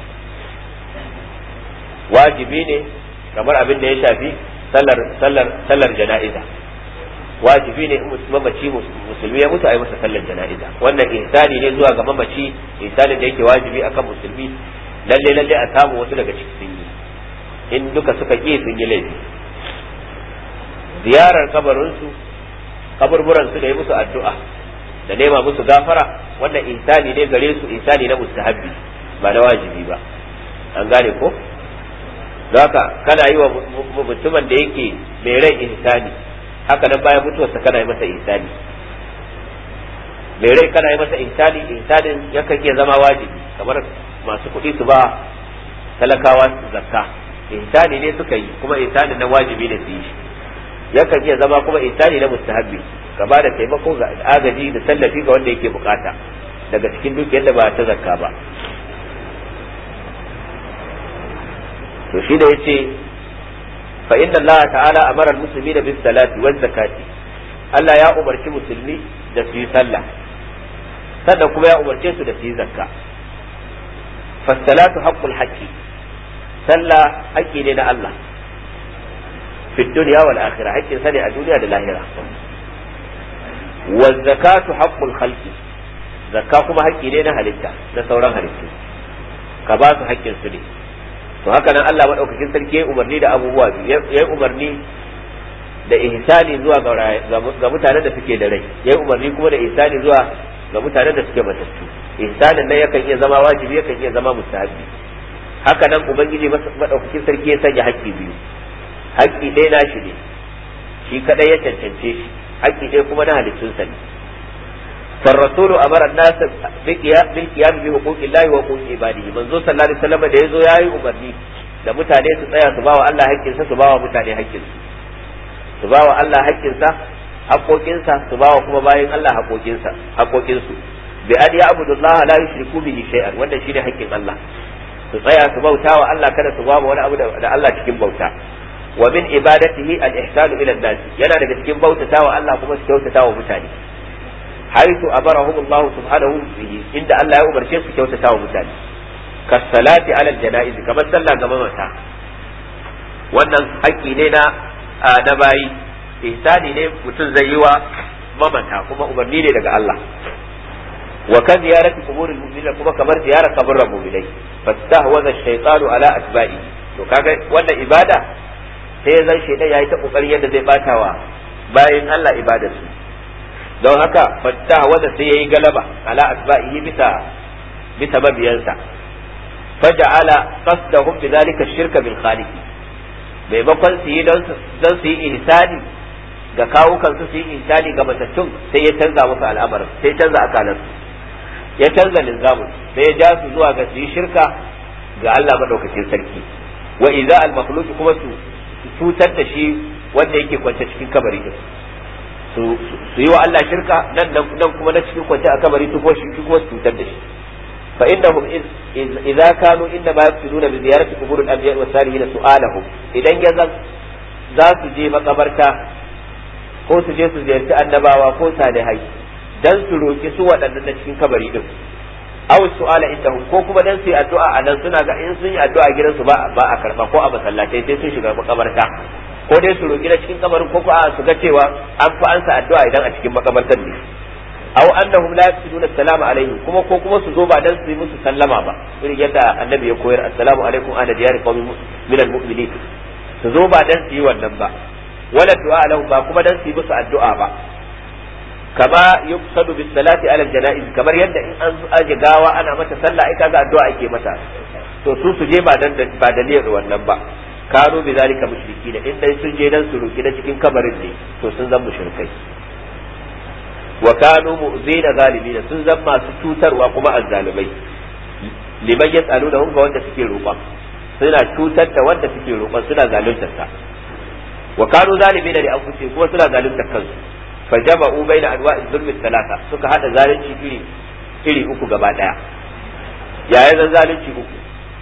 wajibi ne kamar abin da ya shafi sallar sallar sallar jana'iza wajibi ne in mamaci musulmi ya mutu a yi masa sallar jana'iza wannan ihsani ne zuwa ga mamaci ihsani da yake wajibi akan musulmi lalle lalle a samu wasu daga cikin sun yi in duka suka ƙi sun yi laifi ziyarar kabarinsu kaburburansu da yi musu addu'a da nema musu gafara wannan ihsani ne gare su ihsani na mustahabbi ba na wajibi ba an gane ko haka kana yi wa mutumin da yake mai rai ihsani haka nan bayan mutuwarsa kana yi masa ihsani mai rai kana yi masa ihsani ihsanin yakan iya zama wajibi kamar masu kuɗi su ba talakawa zakka ihsani ne suka yi kuma ihsanin na wajibi ne su yi yakan iya zama kuma ihsani na mustahabbi ka ba da taimako ga agaji da tallafi ga wanda yake bukata daga cikin dukiyar da ba ta zakka ba to shi da yace fa inna Allah ta'ala amara al-muslimina bis salati waz zakati Allah ya umarci musulmi da su yi sallah sannan kuma ya umarce su da su yi zakka fasalatu haqqul haqqi sallah haƙƙi ne na Allah fi dunya wal akhirah haƙƙin sa ne a duniya da lahira wa zakatu haqqul khalqi zakka kuma haƙƙi ne na halitta na sauran halittu ka ba su haƙƙin su ne to haka nan Allah madaukakin sarki ya umarni da abubuwa biyu ya umarni da ihsani zuwa ga mutanen da suke da rai ya umarni kuma da ihsani zuwa ga mutanen da suke matattu ihsanin nan yakan iya zama wajibi yakan iya zama mustahabi haka nan ubangiji madaukakin sarki ya sanya haƙƙi biyu haƙƙi ɗaya na shi ne shi kadai ya cancance shi haƙƙi ɗaya kuma na halittunsa ne فالرسول أمر الناس بالقيام بحقوق الله وحقوق عباده من زو صلى الله عليه وسلم da yazo yayi umarni da mutane su tsaya su bawa Allah haƙƙinsa su bawa mutane haƙƙinsu su bawa Allah haƙƙinsa haƙoƙinsa su bawa kuma bayan Allah haƙoƙinsa haƙoƙinsu bi an ya'budu Allah la yushriku bihi shay'an wanda shine haƙƙin Allah su tsaya su bauta wa Allah kada su bawa wani abu da Allah cikin bauta wa min ibadatihi al-ihsanu ila an-nas yana daga cikin bautata wa Allah kuma su kyautata wa mutane حيث أمرهم الله سبحانه به إن الله يأمر شيء في كوتة ومتاني كالصلاة على الجنائز كما صلى كما متى wannan haƙƙi ne na na bayi ihsani ne mutum zai yi wa mamata kuma umarni ne daga Allah wa kan ziyarati quburil mu'minin kuma kamar ziyarar kaburran mu'minai fastahwaza ash-shaytanu ala atba'i to kaga wannan ibada sai zan shaytan yayi ta kokarin yadda zai batawa bayan Allah ibadar su don haka fatta wanda sai yayi galaba ala asba'ihi bisa bisa mabiyansa faja'ala qasdahum bidhalika shirka bil khaliq maimakon su yi don su yi ihsani ga kawukan su su yi ihsani ga matattun sai ya canza musu al'amarin sai ya canza akalan ya canza linzamin sai ya ja su zuwa ga su yi shirka ga Allah madaukakin sarki wa idza al makhluq kuma su cutar da shi wanda yake kwance cikin kabari din su yi wa Allah shirka nan nan kuma na cikin kwance a kabari su ko shi kuma su cutar da shi fa innahum idza kanu inna ma yaqsiduna bi ziyarati qubur al-anbiya wa salihin su'alahum idan ya zan za su je makabarta ko su je su ziyarci annabawa ko salihai dan su roki su waɗannan na cikin kabari din aw su'ala indahum ko kuma dan su yi addu'a a nan suna ga in sun yi addu'a gidansu ba ba a karba ko a masallatai sai sun shiga makabarta ko dai su roki na cikin kabarin ko a su ga cewa an fi ansa addu'a idan a cikin makabartar ne aw annahum la yaqsiduna assalamu alaihim kuma ko kuma su zo ba dan su yi musu sallama ba irin yadda annabi ya koyar assalamu alaikum ana diyari qawmin min almu'minin su zo ba dan su yi wannan ba wala du'a lahum ba kuma dan su yi musu addu'a ba kama yuqsadu bis salati ala janaiz kamar yadda in an aje gawa ana mata sallah ai kaga addu'a ake mata to su su je ba dan ba dalilin wannan ba kano bi zalika mushriki da in dai sun je dan su roki na cikin kabarin ne to sun zama mushrikai wa kanu mu'zina zalimina sun zama masu cutarwa kuma azzalimai liman yasalu da ga wanda suke roƙon suna cutar da wanda suke roƙon suna zaluntar sa wa kanu zalimina li anfusihim kuma suna zaluntar kansu fa jama'u baina anwa'i zulmi talata suka hada zalunci iri iri uku gaba daya yaya zan zalunci uku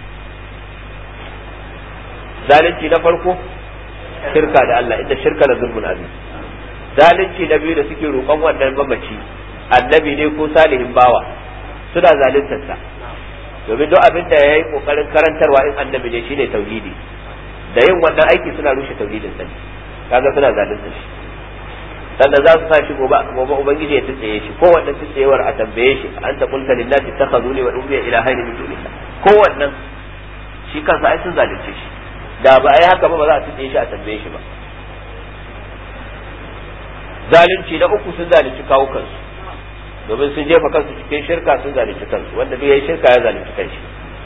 zalunci na farko shirka da Allah inda shirka da zulmun azim zalunci na biyu da suke roƙon wannan mamaci annabi ne ko salihin bawa suna zaluntar sa domin duk abin da yayi kokarin karantarwa in annabi ne shine tauhidi da yin wannan aiki suna rushe tauhidin sa kaga suna zaluntar shi sannan za su sa shi gobe gobe ubangiji ya tsaye shi ko wannan tsayewar a tambaye shi an ta kulta lillahi takhazuni wa ummiya ila hayni min dunillah ko wannan shi kansa ai sun zalunce shi da ba ai haka ba ba za a tsaye shi a tambaye shi ba zalunci na uku sun zalunci kawo kansu domin sun jefa kansu cikin shirka sun zalunci kansu wanda duk yayi shirka ya zalunci kanshi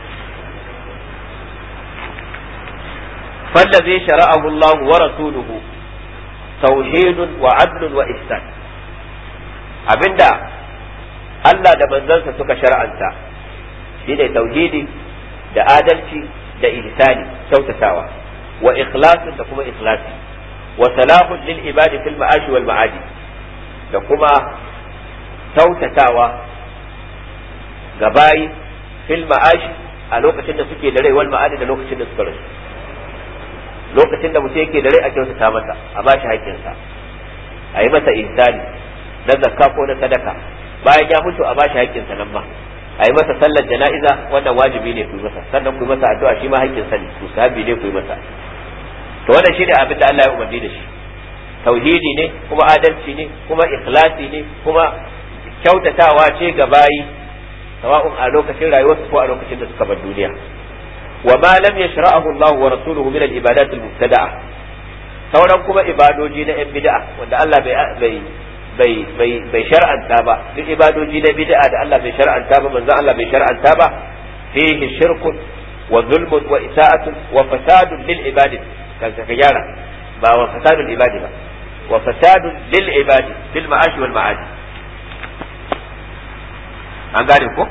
فالذي شرعه الله ورسوله توحيد وعدل وإحسان abinda Allah da manzansa suka shar'anta shine tauhidi da adalci da ihsani kyautatawa wa ikhlasin da kuma ikhlasi wa salahun lil ibadi fil ma'ashi wal ma'adi da kuma kyautatawa ga bayi fil ma'ashi a lokacin da suke da rai wal ma'adi da lokacin da suka rasu lokacin da mutum yake da rai a kyautata masa a bashi haƙƙinsa a yi masa ihsani na zakka ko na sadaka bayan ya mutu a bashi haƙƙinsa nan ma a yi masa sallar jana'iza wannan wajibi ne ku yi masa sannan ku yi masa addu'a shi ma haƙƙinsa ne ku sahabi ne ku yi masa to wannan shine abin da Allah ya umarni da shi tauhidi ne kuma adalci ne kuma ikhlasi ne kuma kyautatawa ce ga bayi sawa'un a lokacin rayuwarsu ko a lokacin da suka bar duniya wa ma lam yashra'ahu Allah wa rasuluhu min al-ibadat al-mubtada'a sauran kuma ibadoji na yan bid'a wanda Allah bai bai bai bai shar'anta ba duk ibadoji na bid'a da Allah bai shar'anta ba manzo Allah bai shar'anta ba fihi shirkun wa zulmun wa isa'atun wa fasadun lil ibadi kan ka gyara ba wa fasadul ibadi ba wa fasadun lil ibadi fil ma'ashi wal ma'adi an gane ko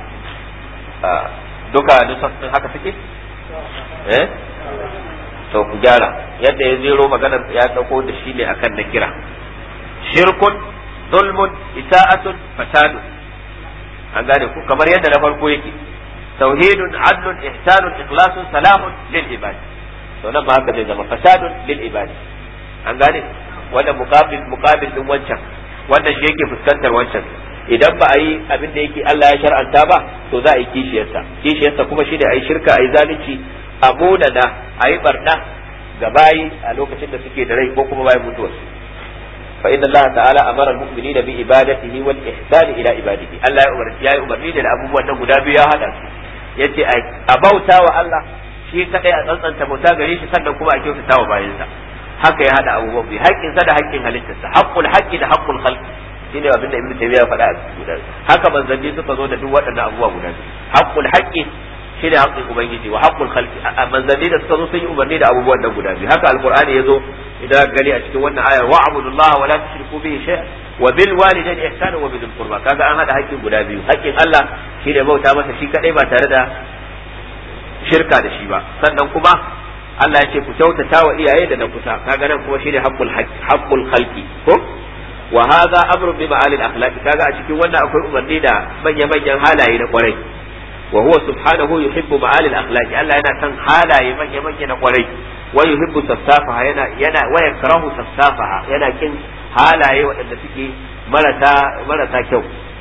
duka nusassun haka suke eh to ku gyara yadda ya zero maganar ya dauko da shi ne akan na kira shirkun zulmun isa'atun fasadun an gane ku kamar yadda na farko yake tauhidun adlun ihsanun ikhlasun salamun lil ibadi to nan ba haka zai zama fasadun lil ibadi an gane wanda muqabil muqabil din wancan wanda shi yake fuskantar wancan idan ba a yi abin da yake Allah ya shar'anta ba to za a yi kishiyarsa kishiyarsa kuma shi ne a yi shirka a yi zalunci a munana a yi barna ga bayi a lokacin da suke da rai ko kuma bayan mutuwarsu fa inna Allah ta'ala amara al-mu'minina bi ibadatihi wal ihsani ila ibadihi Allah ya umarni ya umarni da abubuwan nan guda biyu ya hada su yace a bauta wa Allah shi kadai a tsantsanta bauta gare shi sannan kuma a kyautata wa bayansa haka ya hada abubuwan biyu haƙƙinsa da haƙƙin halittarsa haqqul haqqi da haqqul khalqi shine abin da ibnu taymiya faɗa a cikin guda haka manzanni suka zo da duk waɗannan abubuwa guda biyu haqqul haqqi shine haqqin ubangiji wa haqqul khalqi manzanni da suka zo sun yi umarni da abubuwan nan guda biyu haka alqur'ani ya zo idan gani a cikin wannan ayar wa abudullaha wa la tushriku bihi shay'an wa bil walidayni ihsana wa bil qurba kaga an hada haƙƙin guda biyu haƙƙin Allah shine bauta masa shi kadai ba tare da shirka da shi ba sannan kuma Allah ya ce ku kyautata wa iyaye da na kusa kaga nan kuma shine haqqul haqqul khalqi ko wa hadha amru bi ma'alil akhlaq kaga a cikin wannan akwai umarni da manya manyan halaye na kwarai wa huwa subhanahu yuhibbu ma'alil akhlaq Allah yana son halaye manya manya na kwarai wa yuhibbu safsafaha yana yana wa yakrahu safsafaha yana kin halaye waɗanda suke marasa marasa kyau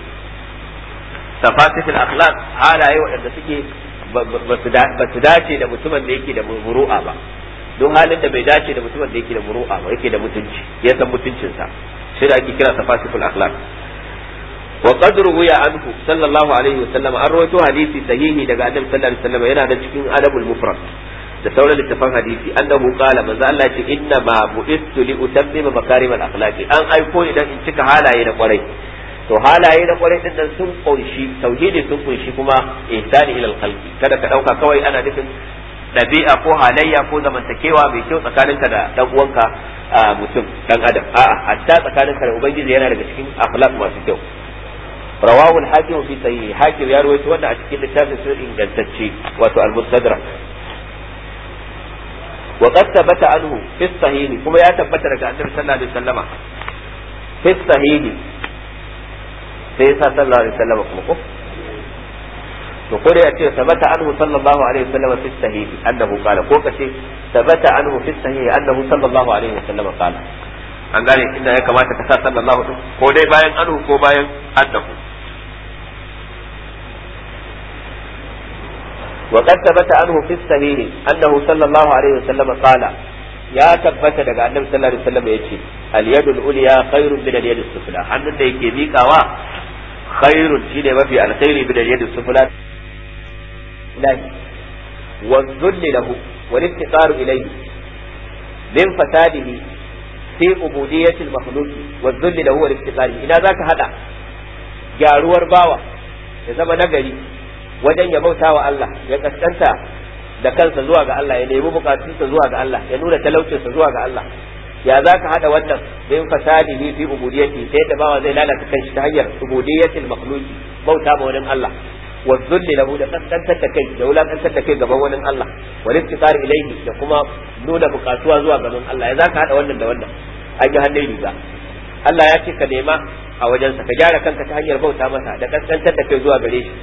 safatifil akhlaq halaye waɗanda suke ba su dace da mutumin da yake da muru'a ba don halin da bai dace da mutumin da yake da muru'a ba yake da mutunci ya san mutuncinsa shi da ake kira safatiful akhlaq wa qad ruwiya anhu sallallahu alaihi wa sallam an rawaito hadisi sahihi daga annabi sallallahu alaihi wa sallam yana da cikin adabul mufrad da sauran littafan hadisi annahu qala manzo Allah ce inna ma bu'istu li utammima makarimal akhlaqi an aiko idan in cika halaye na kwarai to halaye na kwarai din nan sun kunshi tauhidi sun kunshi kuma ihsani ila khalqi kada ka dauka kawai ana nufin dabi'a ko halayya ko zamantakewa mai kyau tsakaninka da dan uwanka mutum dan adam a'a hatta tsakaninka da ubangiji yana daga cikin akhlaq masu kyau rawahu al-hakim fi sahih hakim ya rawaito wannan a cikin littafin sun ingantacce wato al-mustadrak wa qad thabata anhu fi sahih kuma ya tabbata daga annabi sallallahu alaihi wasallama fi sahih sai ya sa sallallahu alaihi wasallam kuma ko to ko dai a ce sabata anhu sallallahu alaihi wasallam fi sahih annahu qala ko kace sabata anhu fi sahih annahu sallallahu alaihi wasallam qala an gane inda ya kamata ka sa sallallahu alaihi ko dai bayan anhu ko bayan annahu وقد ثبت عنه في الصحيح أنه صلى الله عليه وسلم قال ya tabbata daga annabi sallallahu alaihi wasallam yace al yadul ulya khairun min al yadis sufla hannun da yake miƙawa khairun shine mafi alkhairi min al yadis sufla lahi wa dhulli lahu wal iftiqaru ilayhi min fasadihi fi ubudiyyati al makhluq wa dhulli lahu wal iftiqari ina zaka hada gyaruwar bawa ya zama nagari wajen ya bauta wa Allah ya kaskanta da kansa zuwa ga Allah ya nemi bukatunsa zuwa ga Allah ya nuna talaucinsa zuwa ga Allah ya za ka haɗa wannan bin fasadihi fi ubudiyyati sai da bawa zai lalata kanshi ta hanyar ubudiyyatil makhluqi bauta ma wani Allah wa dhulli lahu da kaskantar da kai da wulakantar da kai gaban wani Allah wal iftiqar ilayhi da kuma nuna bukatuwa zuwa ga wani Allah ya za ka haɗa wannan da wannan an yi hannun riga Allah ya ce ka nema a wajensa ka gyara kanka ta hanyar bauta masa da kaskantar da kai zuwa gare shi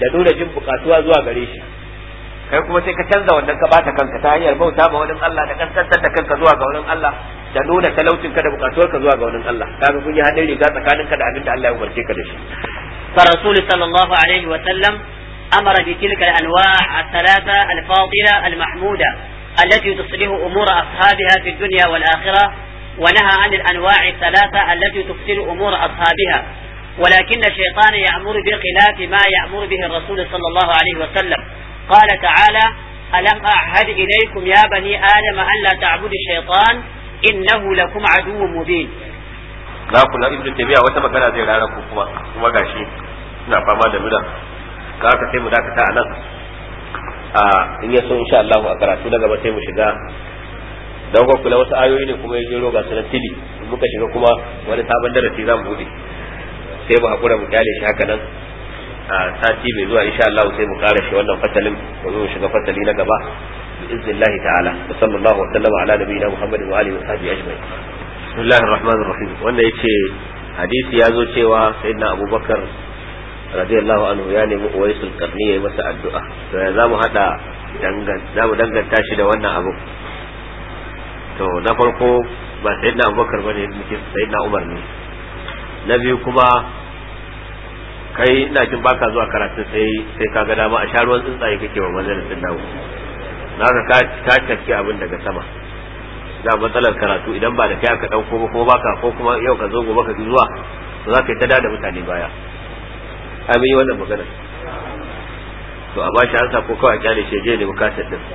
da nuna jin bukatuwa zuwa gare shi kai kuma sai ka canza wannan ka bata kanka ta hanyar bauta ma wani Allah da kaskantar da kanka zuwa ga wani Allah da nuna talaucin ka da bukatuwar ka zuwa ga wani Allah kaga kun yi hadin riga tsakanin ka da abin da Allah ya umarce ka da shi فالرسول صلى الله عليه وسلم أمر بتلك الأنواع الثلاثة الفاضلة المحمودة التي تصلح أمور أصحابها في الدنيا والآخرة ونهى عن الأنواع الثلاثة التي تفسد أمور أصحابها ولكن الشيطان يأمر بخلاف ما يأمر به الرسول صلى الله عليه وسلم قال تعالى ألم أعهد إليكم يا بني آدم أن لا تعبدوا الشيطان إنه لكم عدو مبين za ku na ibnu tabiya wata magana zai rara ku kuma kuma gashi ina fama da mura ka haka sai mu dakata a nan a in ya so insha Allah a karatu na gaba sai mu shiga dan ko kula wasu ayoyi ne kuma ya jero ga sunan tili in muka shiga kuma wani sabon darasi za mu bude sai mu hakura mu kyale shi haka nan a sati mai zuwa insha Allah sai mu kara shi wannan fasalin mu shiga fasali na gaba bi iznillahi ta'ala sallallahu wa sallama ala nabiyina muhammadin wa alihi wa sahbihi ajma'in bismillahir rahmanir rahim wanda yace hadisi ya zo cewa sayyidina abubakar radiyallahu anhu ya nemi uwaisul qarni yayi masa addu'a to ya zamu hada dangan zamu danganta shi da wannan abu to na farko ba sayyidina abubakar bane muke sayyidina umar ne na biyu kuma kai ina jin baka zuwa karatu sai sai ka ga dama a sharuwan tsuntsaye kake wa majalisin dawo naka ka ka tafi abin daga sama da matsalar karatu idan ba da kai aka dauko ba kuma baka ko kuma yau ka zo gobe ka ki zuwa to za ka yi ta da mutane baya a yi wannan magana to a bashi an ko kawai kyale shi je ne bukatar din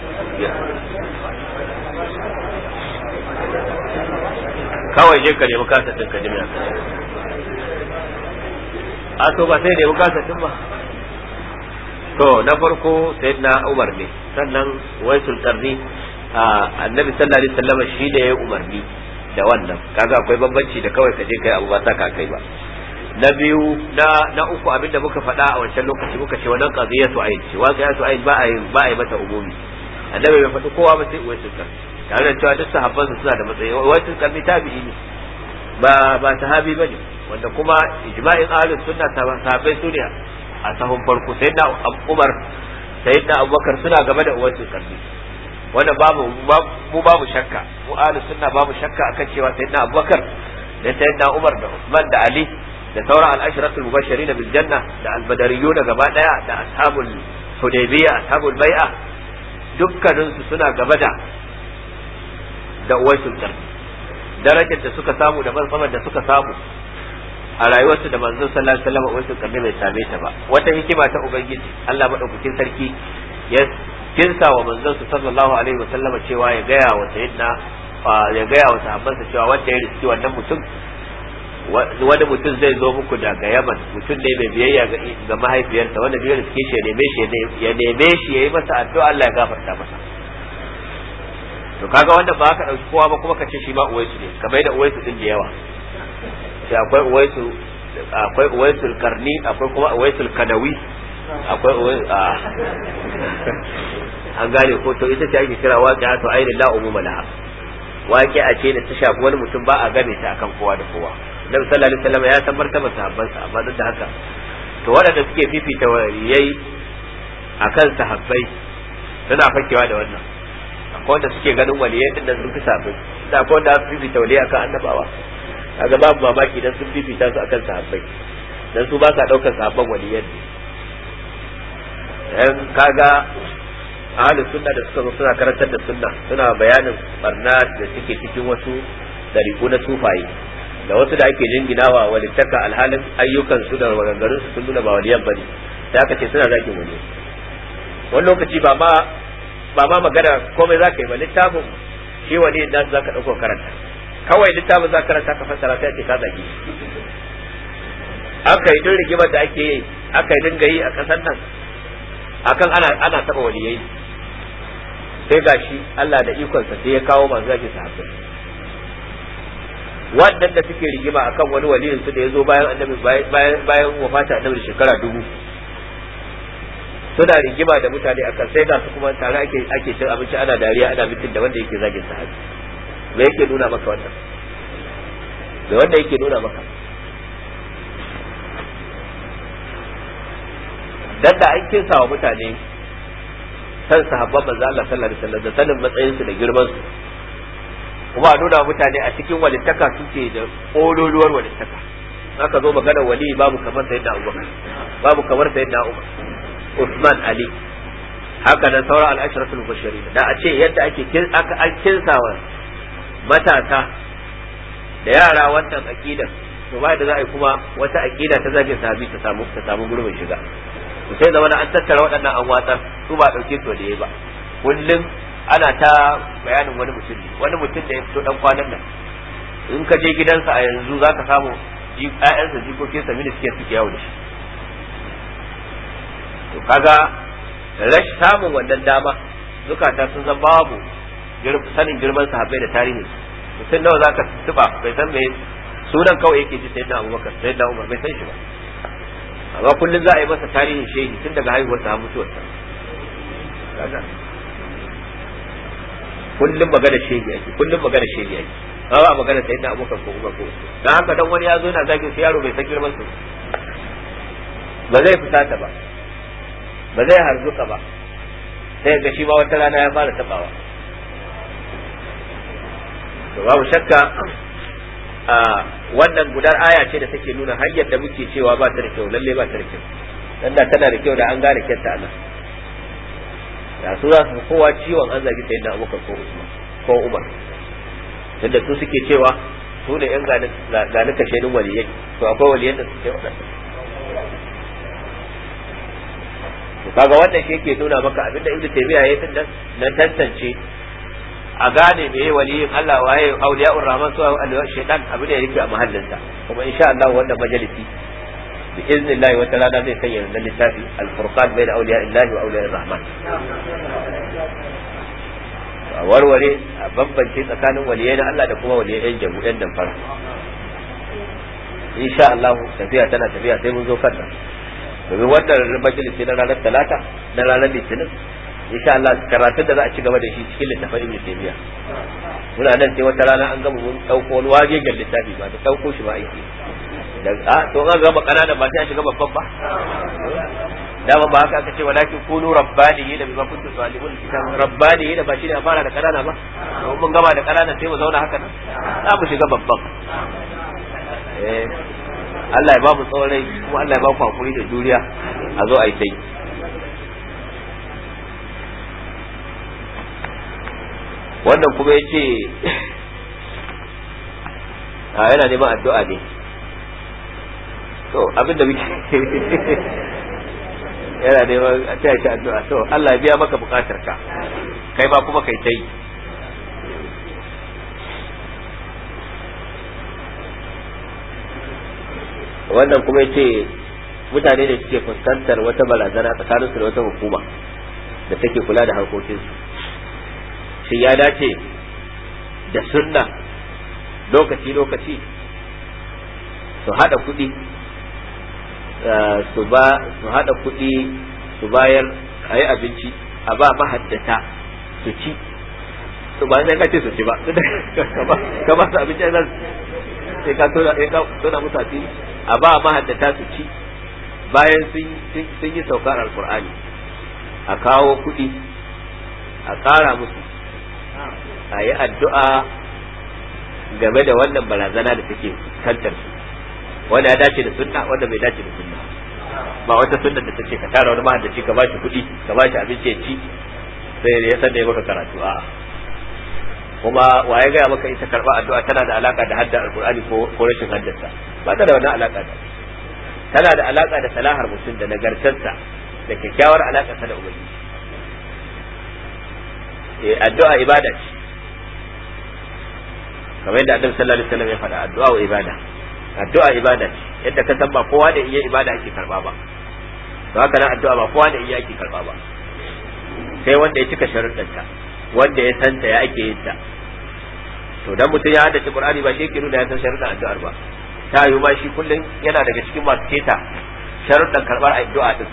kawai je ka nemi kasar din ka jimiya a to ba sai nemi kasar din ba to na farko sayyidina Umar ne sannan waisul qarni annabi sallallahu alaihi wasallam shi da ya umarni da wannan kaga akwai bambanci da kawai ka je kai abu ba saka kai ba na biyu na na uku abinda muka faɗa a wancan lokaci muka ce wannan qadiyatu ayn ce wa qadiyatu ayn ba ayi ba ayi mata umumi annabi bai faɗi kowa ba sai uwaisul qarni tare da cewa duk sahabban su suna da matsayi uwaisul qarni tabi'i ne ba ba sahabi bane wanda kuma ijma'in ahlus sunna sahabbai su ne a sahun farko sayyidina Umar sayyidina Abubakar suna gaba da uwaisul qarni wanda babu mu babu shakka mu ahlus sunna babu shakka akan cewa sayyidina Abubakar da sayyidina Umar da Usman da Ali da sauran al-ashratul mubashirin bil janna da al-badariyun gaba daya da ashabul hudaybiyya ashabul bai'a dukkanin su suna gaba da da uwaisul qarni darajar da suka samu da martabar da suka samu a rayuwarsu da manzon sallallahu alaihi wasallam uwaisul qarni bai same ta ba wata hikima ta ubangiji Allah madaukakin sarki ya kinsa wa manzon su sallallahu alaihi wasallam cewa ya gaya wa sayyidina ya gaya wa sahabbansa cewa wanda ya riski wannan mutum wani mutum zai zo muku daga Yaman mutum ne mai biyayya ga mahaifiyarsa wanda zai riske shi ya neme shi ya neme shi ya yi masa addu'a Allah ya gafarta masa to kaga wanda ba ka dauki kowa ba kuma ka ce shi ma uwaisu ne kamar da uwaisu din da yawa sai akwai uwaisu akwai uwaisul karni akwai kuma uwaisul kadawi akwai uwai an gane ko to ita ce ake kira waqi'a to ainihin la umuma laha waqi'a ce da ta shafi wani mutum ba a game ta akan kowa da kowa Nabi sallallahu alaihi wasallam ya san martabar sahabbansa amma duk da haka to waɗanda suke fifita waliyai akan sahabbai suna fakewa da wannan akwai wanda suke ganin waliyai din nan sun fi sahabbai da akwai wanda su fifita waliyai akan annabawa kaga babu mamaki dan sun fifita su akan sahabbai dan su ba sa daukar sahabban waliyan dan kaga ahlus sunna da suka zo suna karantar da sunna suna bayanin barna da suke cikin wasu dariku na sufaye da wasu da ake jinginawa walittaka alhalin ayyukan su da maganganun su sun nuna ba waliyan bane sai aka ce suna zakin wani wani lokaci ba ma ba ma magana komai zaka yi ba littafin shi wani da zaka dauko karanta kawai littafin za karanta ka fassara sai ce ka zagi aka yi duk rigimar da ake yi aka yi dinga yi a kasar nan akan ana ana taba waliyai sai gashi Allah da ikonsa sai ya kawo masu zaki sahabbai wannan da suke rigima akan wani waliyin su da ya zo bayan annabi bayan bayan wafata annabi shekara dubu suna rigima da mutane akan sai ga su kuma tare ake ake cin abinci ana dariya ana mitin da wanda yake zagin sahabi me yake nuna maka wannan me wanda yake nuna maka dan da an kinsa wa mutane san sahabban manzo Allah sallallahu alaihi wasallam da sanin matsayin su da girman su kuma a nuna mutane a cikin walittaka suke da ƙololuwar walittaka aka zo magana wali babu kamar sayyidina Abubakar babu kamar sayyidina Umar Usman Ali haka nan sauran al'asharatul mubashirin da a ce yadda ake aka an kinsawa matasa da yara wannan aqidar to ba da za a yi kuma wata aqida ta zagin sahabi ta samu ta samu gurbin shiga to sai da wani an tattara waɗannan an watsar su ba dauke su da ba kullum ana ta bayanin wani mutum ne wani mutum da ya fito dan kwanan nan in ka je gidansa a yanzu zaka samu ƴaƴansa jikokinsa mini suke suke yawo da shi to kaga rash samun wannan dama zukata sun zan babu sanin girman sahabbai da tarihi mutum nawa zaka tuba bai san me sunan kawai yake ji sayyidina Abubakar sayyidina Umar bai san shi ba amma kullum za a yi masa tarihin shehi tun daga haihuwar sa mutuwar sa kaga kullum magana shehi ake kullum magana shehi ake ba ba magana sayyidina Abubakar ko Umar ko dan haka dan wani ya zo yana zagin sai yaro bai san girman su ba zai fusata ba ba zai harzuka ba sai ga shi ma wata rana ya fara tabawa to babu shakka a wannan gudar aya ce da take nuna hanyar da muke cewa ba ta da kyau lalle ba ta da kyau dan da tana da kyau da an gane kyanta anan da su za su kowa ciwon an zagi sayyidina Abubakar ko Usman ko Umar tunda su suke cewa su ne yan gani kashenin waliyai to akwai waliyan da suke waɗanda to kaga wannan shi yake nuna maka abinda ibnu taymiya yayi tun na tantance a gane me yayi waliyin Allah waye auliya'ur rahman su awliya shaytan abin da yake a mahallinsa kuma insha Allah wannan majalisi bi iznillah wata rana zai sanya wannan littafi al-furqan bayna awliya'illahi wa awliya'ir rahman a warware a bambance tsakanin waliyai na Allah da kuma waliyai yan jamu yan damfara insha Allah tafiya tana tafiya sai mun zo kan domin wannan majalisi na ranar talata na ranar litinin insha Allah karatun da za a ci gaba da shi cikin littafin Ibn Taymiyyah muna nan sai wata rana an gama mun dauko wani wagegen littafi ba da dauko shi ba aiki da a to an gama kanana ba sai a shiga babban ba dama ba haka aka ce walakin kunu rabbaniyi da bima kuntum tu'allimul kitab rabbaniyi da ba shi ne a fara da kanana ba to mun gama da kanana sai mu zauna haka nan za mu shiga babban eh Allah ya ba mu tsawon rai kuma Allah ya ba ku hakuri da juriya a zo a yi sai wannan kuma ya ce a yana neman addu'a ne to abinda muke yana neman a taya shi addu'a to Allah ya biya maka bukatar ka kai ma kuma kai ta yi wannan kuma ya ce mutane da suke fuskantar wata barazana tsakaninsu da wata hukuma da take kula da harkokinsu shi ya dace da sunna lokaci-lokaci su hada kuɗi su ba su hada kuɗi su bayar a yi abinci a ba mahaddata su ci su ba sai ka ce su ci ba ka ba su abinci sai ka tona musu asiri a ba mahaddata su ci bayan sun yi saukar alkur'ani a kawo kuɗi a ƙara musu a yi addu'a game da wannan barazana da take kantar su wanda ya dace da sunna wanda bai dace da sunna ba wata sunna da take ka tara wani mahaddaci ka bashi kuɗi ka bashi abinci ya ci sai ya san da ya maka karatu a kuma waye gaya maka ita karba addu'a tana da alaka da hadda alqur'ani ko ko rashin haddarsa ba ta da wannan alaka da tana da alaka da salahar mutum da nagartarsa da kyakkyawar alaka ta da ubangiji eh addu'a ibada ce kamar yadda annabi sallallahu alaihi wasallam ya faɗa addu'a wa ibada addu'a ibada ce yadda ka san ba kowa da iya ibada ake karba ba to haka nan addu'a ba kowa da iya ake karba ba sai wanda ya cika sharuɗanta wanda ya santa ya ake yin ta to dan mutum ya haddace qur'ani ba shi yake nuna ya san sharuɗan addu'ar ba ta yi ma shi kullum yana daga cikin masu keta sharuɗan karɓar addu'a din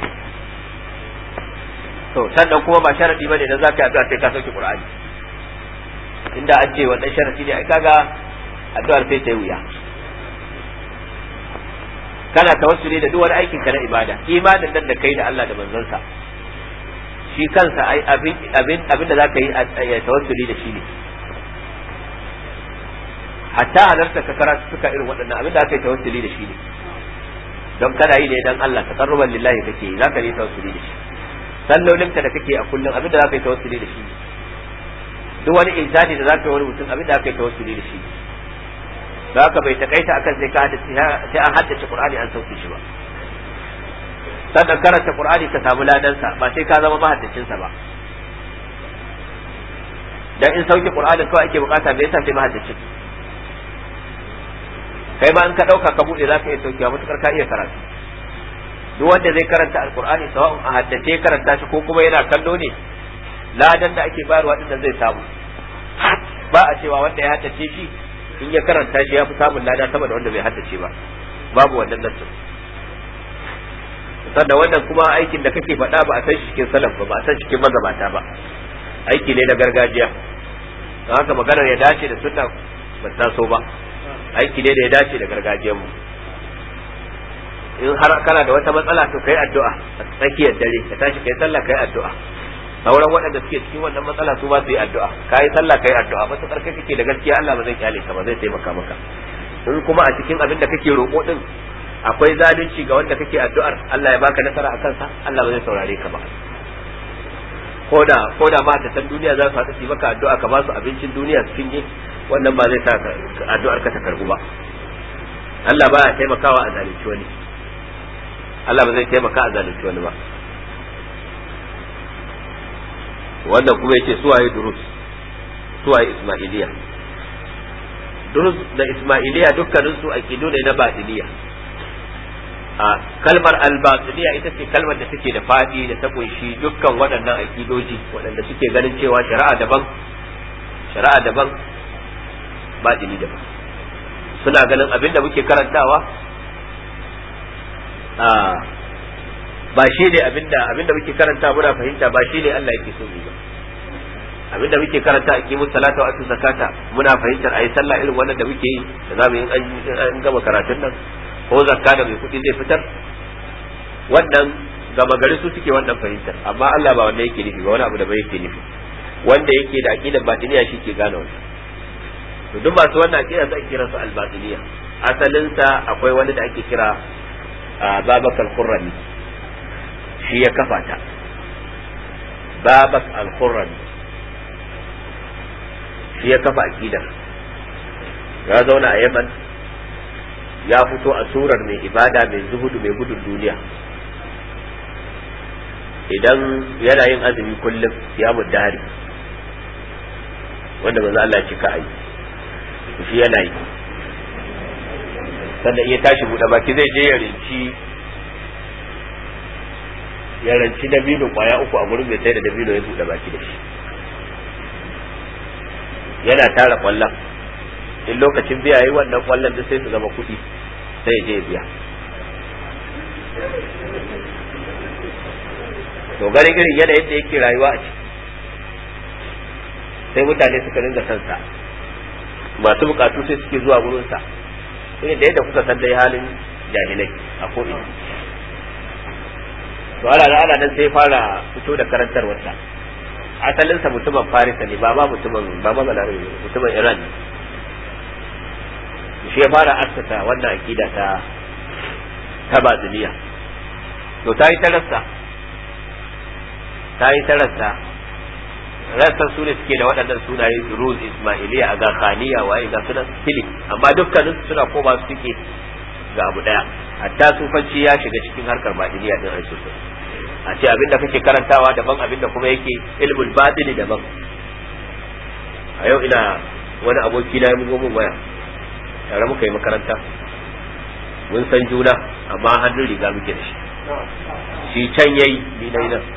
to sannan kuma ba sharadi bane dan zaka yi addu'a sai ka sauke qur'ani inda an ce wannan sharadi ne ai kaga addu'ar sai ta yi wuya kana tawassuli da duk wani aikin ka na ibada imanin nan da kai da Allah da manzansa shi kansa ai abin abin abin da zaka yi ya tawassuli da shi ne hatta halarta ka karatu suka irin waɗannan abin da aka yi tawassuli da shi ne don kana yi ne dan Allah taqarruban lillahi kake yi zaka yi tawassuli da shi sallolinka da kake a kullum abin da zaka yi tawassuli da shi ne duk wani insani da zaka yi wani mutum abin da aka yi tawassuli da shi ne da haka bai takaita akan sai ka haddace sai an haddace Qur'ani an sauke shi ba sannan karanta Qur'ani ka samu ladansa ba sai ka zama mahaddacin sa ba dan in sauke Qur'ani kawai ake bukata me yasa sai mahaddacin kai ma in ka dauka ka bude zaka iya saukewa mutukar ka iya karatu duk wanda zai karanta alqur'ani sawa'un a haddace karanta shi ko kuma yana kallo ne ladan da ake bayarwa din zai samu ba a cewa wanda ya haddace shi in ya karanta shi ya fi samun lada sama da wanda bai haddace ba babu wannan nassin sannan wannan kuma aikin da kake faɗa ba a san shi cikin salaf ba ba a san cikin magabata ba aiki ne na gargajiya don haka maganar ya dace da sunna ba ta so ba aiki ne da ya dace da gargajiyar mu in har kana da wata matsala to kai addu'a a tsakiyar dare ka tashi kai sallah kai addu'a sauran waɗanda suke cikin wannan matsala su ba su yi addu'a ka yi sallah ka yi addu'a ba su karkai kake da gaskiya Allah ba zai kyale ka ba zai taimaka maka in kuma a cikin abin da kake roƙo din akwai zalunci ga wanda kake addu'ar Allah ya baka nasara a kansa Allah ba zai saurare ka ba ko da ko da mata san duniya za su haɗu su yi maka addu'a ka ba su abincin duniya su cinye wannan ba zai sa addu'ar ka ta karbu ba Allah ba ya taimakawa a zalunci wani Allah ba zai taimaka a zalunci wani ba wannan kuma yace suwaye durus suwaye ismailiya durus da ismailiya dukkanin su aqidu ne na batiniya a kalmar albatiniya ita ce kalmar da take da fadi da ta kunshi dukkan waɗannan aqidoji waɗanda suke ganin cewa shari'a daban shari'a daban batini daban suna ganin abin da muke karantawa a ba shi ne abinda abinda muke karanta muna fahimta ba shi ne Allah yake so mu ba abinda muke karanta a kimu salata wa atu zakata muna fahimtar ayi sallah irin wannan da muke yi da zamu yi an gama karatun nan ko zakka da mai kuɗi zai fitar wannan gama gari su suke wannan fahimtar amma Allah ba wanda yake nufi ba wani abu da bai yake nufi wanda yake da aqidar batiniya shi ke gane wannan to duk masu wannan aqida za a kira su al-batiniya asalin sa akwai wani da ake kira babakal qurrani shi ya kafa ta babak al-qurrani shi ya kafa aqidar ya zauna a Yaman ya fito a surar mai ibada mai zuhudu mai gudun duniya idan yana yin azumi kullum ya muddari wanda manzo Allah ya cika ayi shi yana yi sannan iya tashi buɗe baki zai je ya rinci ya ranci dabino kwaya uku a gurin mai sai da dabino ya buɗe baki da shi yana tara kwallon in lokacin biya yi wannan kwallon da sai su zama kuɗi sai je biya to ganin irin yanayin da yake rayuwa a ciki sai mutane suka dinga son sa masu bukatu sai suke zuwa gurin sa irin da yadda kuka san dai halin jahilai a ko'ina to ana da ana nan sai fara fito da karantarwarsa asalinsa mutumin farisa ne ba ma mutumin ba ma balarabe mutumin iran shi ya fara assasa wannan akida ta ta baziliya to ta yi tarasta ta yi tarasta rassan su ne suke da waɗannan sunaye ruz ismailiya a khaniya waye ga sunan fili amma dukkanin suna koma su suke ga abu daya hatta sufanci ya shiga cikin harkar badiniya din aisu a ce abin da kake karantawa daban abin da kuma yake ilmul batini daban a yau ina wani aboki na ya bugo min waya tare muka yi makaranta mun san juna amma hannun riga muke da shi shi can yayi ni na nan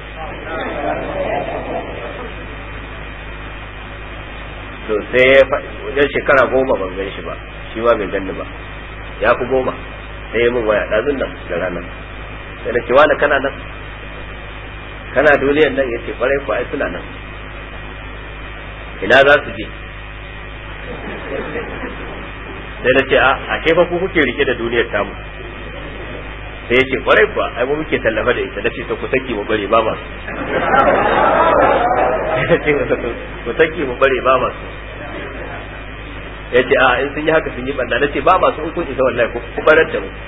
to sai wajen shekara goma ban gan shi ba shi ma bai ganni ba ya fi goma sai ya min waya ɗazun nan da ranar sai da cewa da kana nan kana duniyan nan ya ce kwarai ko ai suna nan ina za su je sai na ce a ashe fa ku kuke rike da duniyar tamu sai ya ce kwarai kuwa ai mu muke tallafa da ita nace to ku saki mu bare ba masu ku saki mu bare ba masu ya ce a in sun yi haka sun yi banda nace ba masu in kun isa wallahi ku barar da mu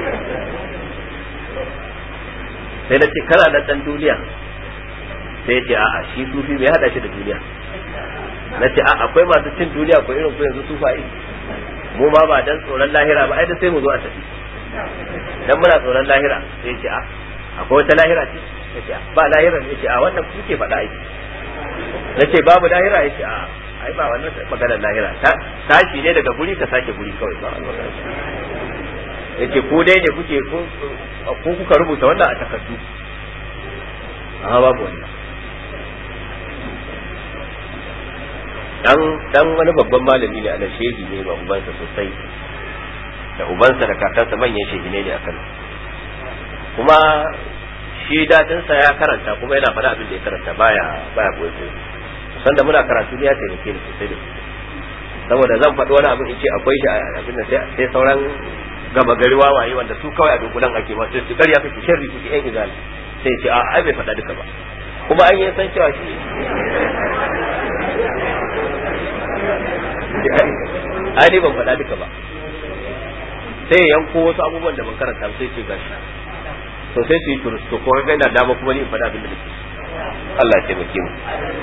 sai nace kana da dan duniya sai ya ce a'a shi sufi bai hada shi da duniya nace a akwai masu cin duniya ko irin ku yanzu sufaye mu ma ba dan tsoron lahira ba ai da sai mu zo a tafi dan muna tsoron lahira sai ce a akwai wata lahira ce yace ba lahira ne yace a wannan kuke faɗa ai nace babu lahira yace a ai ba wannan maganar lahira tashi ne daga guri ka sake guri kawai ba yace ko dai ne kuke ko kuka rubuta wannan a takardu amma babu wannan dan dan wani babban malami ne ana shehi ne ba ubansa sosai da ubansa da kakansa manyan shehi ne a Kano kuma shi dadinsa ya karanta kuma yana faɗa abin da ya karanta baya baya koyi koyi san da muna karatu ne ya taimake ni sosai da saboda zan faɗi wani abu in ce akwai shi abin da sai sauran gaba gari wawaye wanda su kawai a dunkulan ake ba sai su karya kake sharri kuke yan izali sai ce a ai bai faɗa duka ba kuma an yi san cewa shi ai ne ban faɗa duka ba sai ya yanko wasu abubuwan da ban karanta sai ce gashi to sai su yi turus to kuma ga ina dama kuma ni in faɗa abin da nake Allah ya taimake mu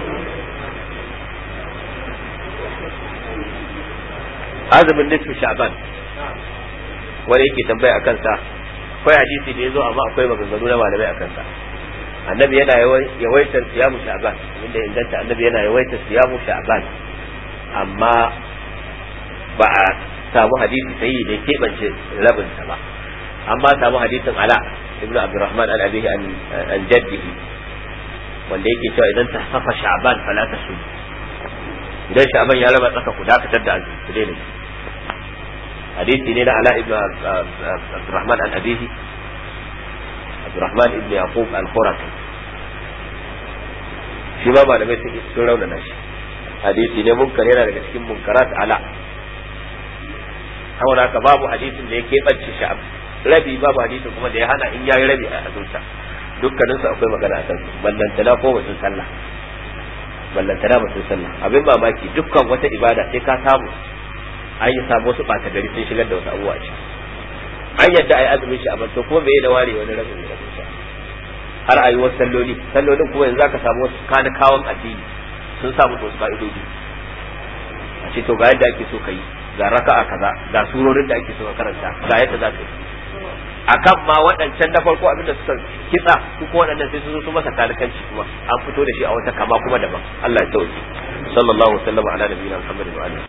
azumin nisfi sha'ban wani yake tambaya akan sa akwai hadisi da yazo amma akwai maganganu na malamai akan sa annabi yana yawaitar siyamu sha'ban inda inganta annabi yana yawaitar siyamu sha'ban amma ba a samu hadisi sai da keɓance rabinsa ba amma samu hadisin ala ibn abdurrahman al abihi an jaddihi wanda yake cewa idan ta safa sha'ban fala ta su idan sha'ban ya raba tsaka ku dakatar da azumi ku daina hadisi ne na ala ibn abdurrahman al abihi abdurrahman ibn yaqub al khuraki shi ma malamai sun raunana shi hadisi ne munkar yana daga cikin munkarat ala saboda haka babu hadisin da ya keɓance sha'ab rabi babu hadisin kuma da ya hana in yayi rabi a azurta dukkanin su akwai magana a kansu ballantana ko batun sallah ballantana batun sallah abin mamaki dukkan wata ibada sai ka samu an yi samu wasu ɓata gari sun shigar da wasu abubuwa a ciki an yadda a yi azumin shi a to kuma bai da ware wani rabin rabin sha har a yi wasu salloli sallolin kuma yanzu ka samu wasu kanikawan addini sun samu wasu fa'idodi a ce to ga yadda ake so ka yi ga raka'a kaza ga surorin da ake so ka karanta ga yadda za ka yi akan ma waɗancan na farko abinda suka kitsa su ko waɗannan sai su zo su masa kalikanci kuma an fito da shi a wata kama kuma daban Allah ya tauke sallallahu alaihi wa sallam ala nabiyina Muhammadin wa alihi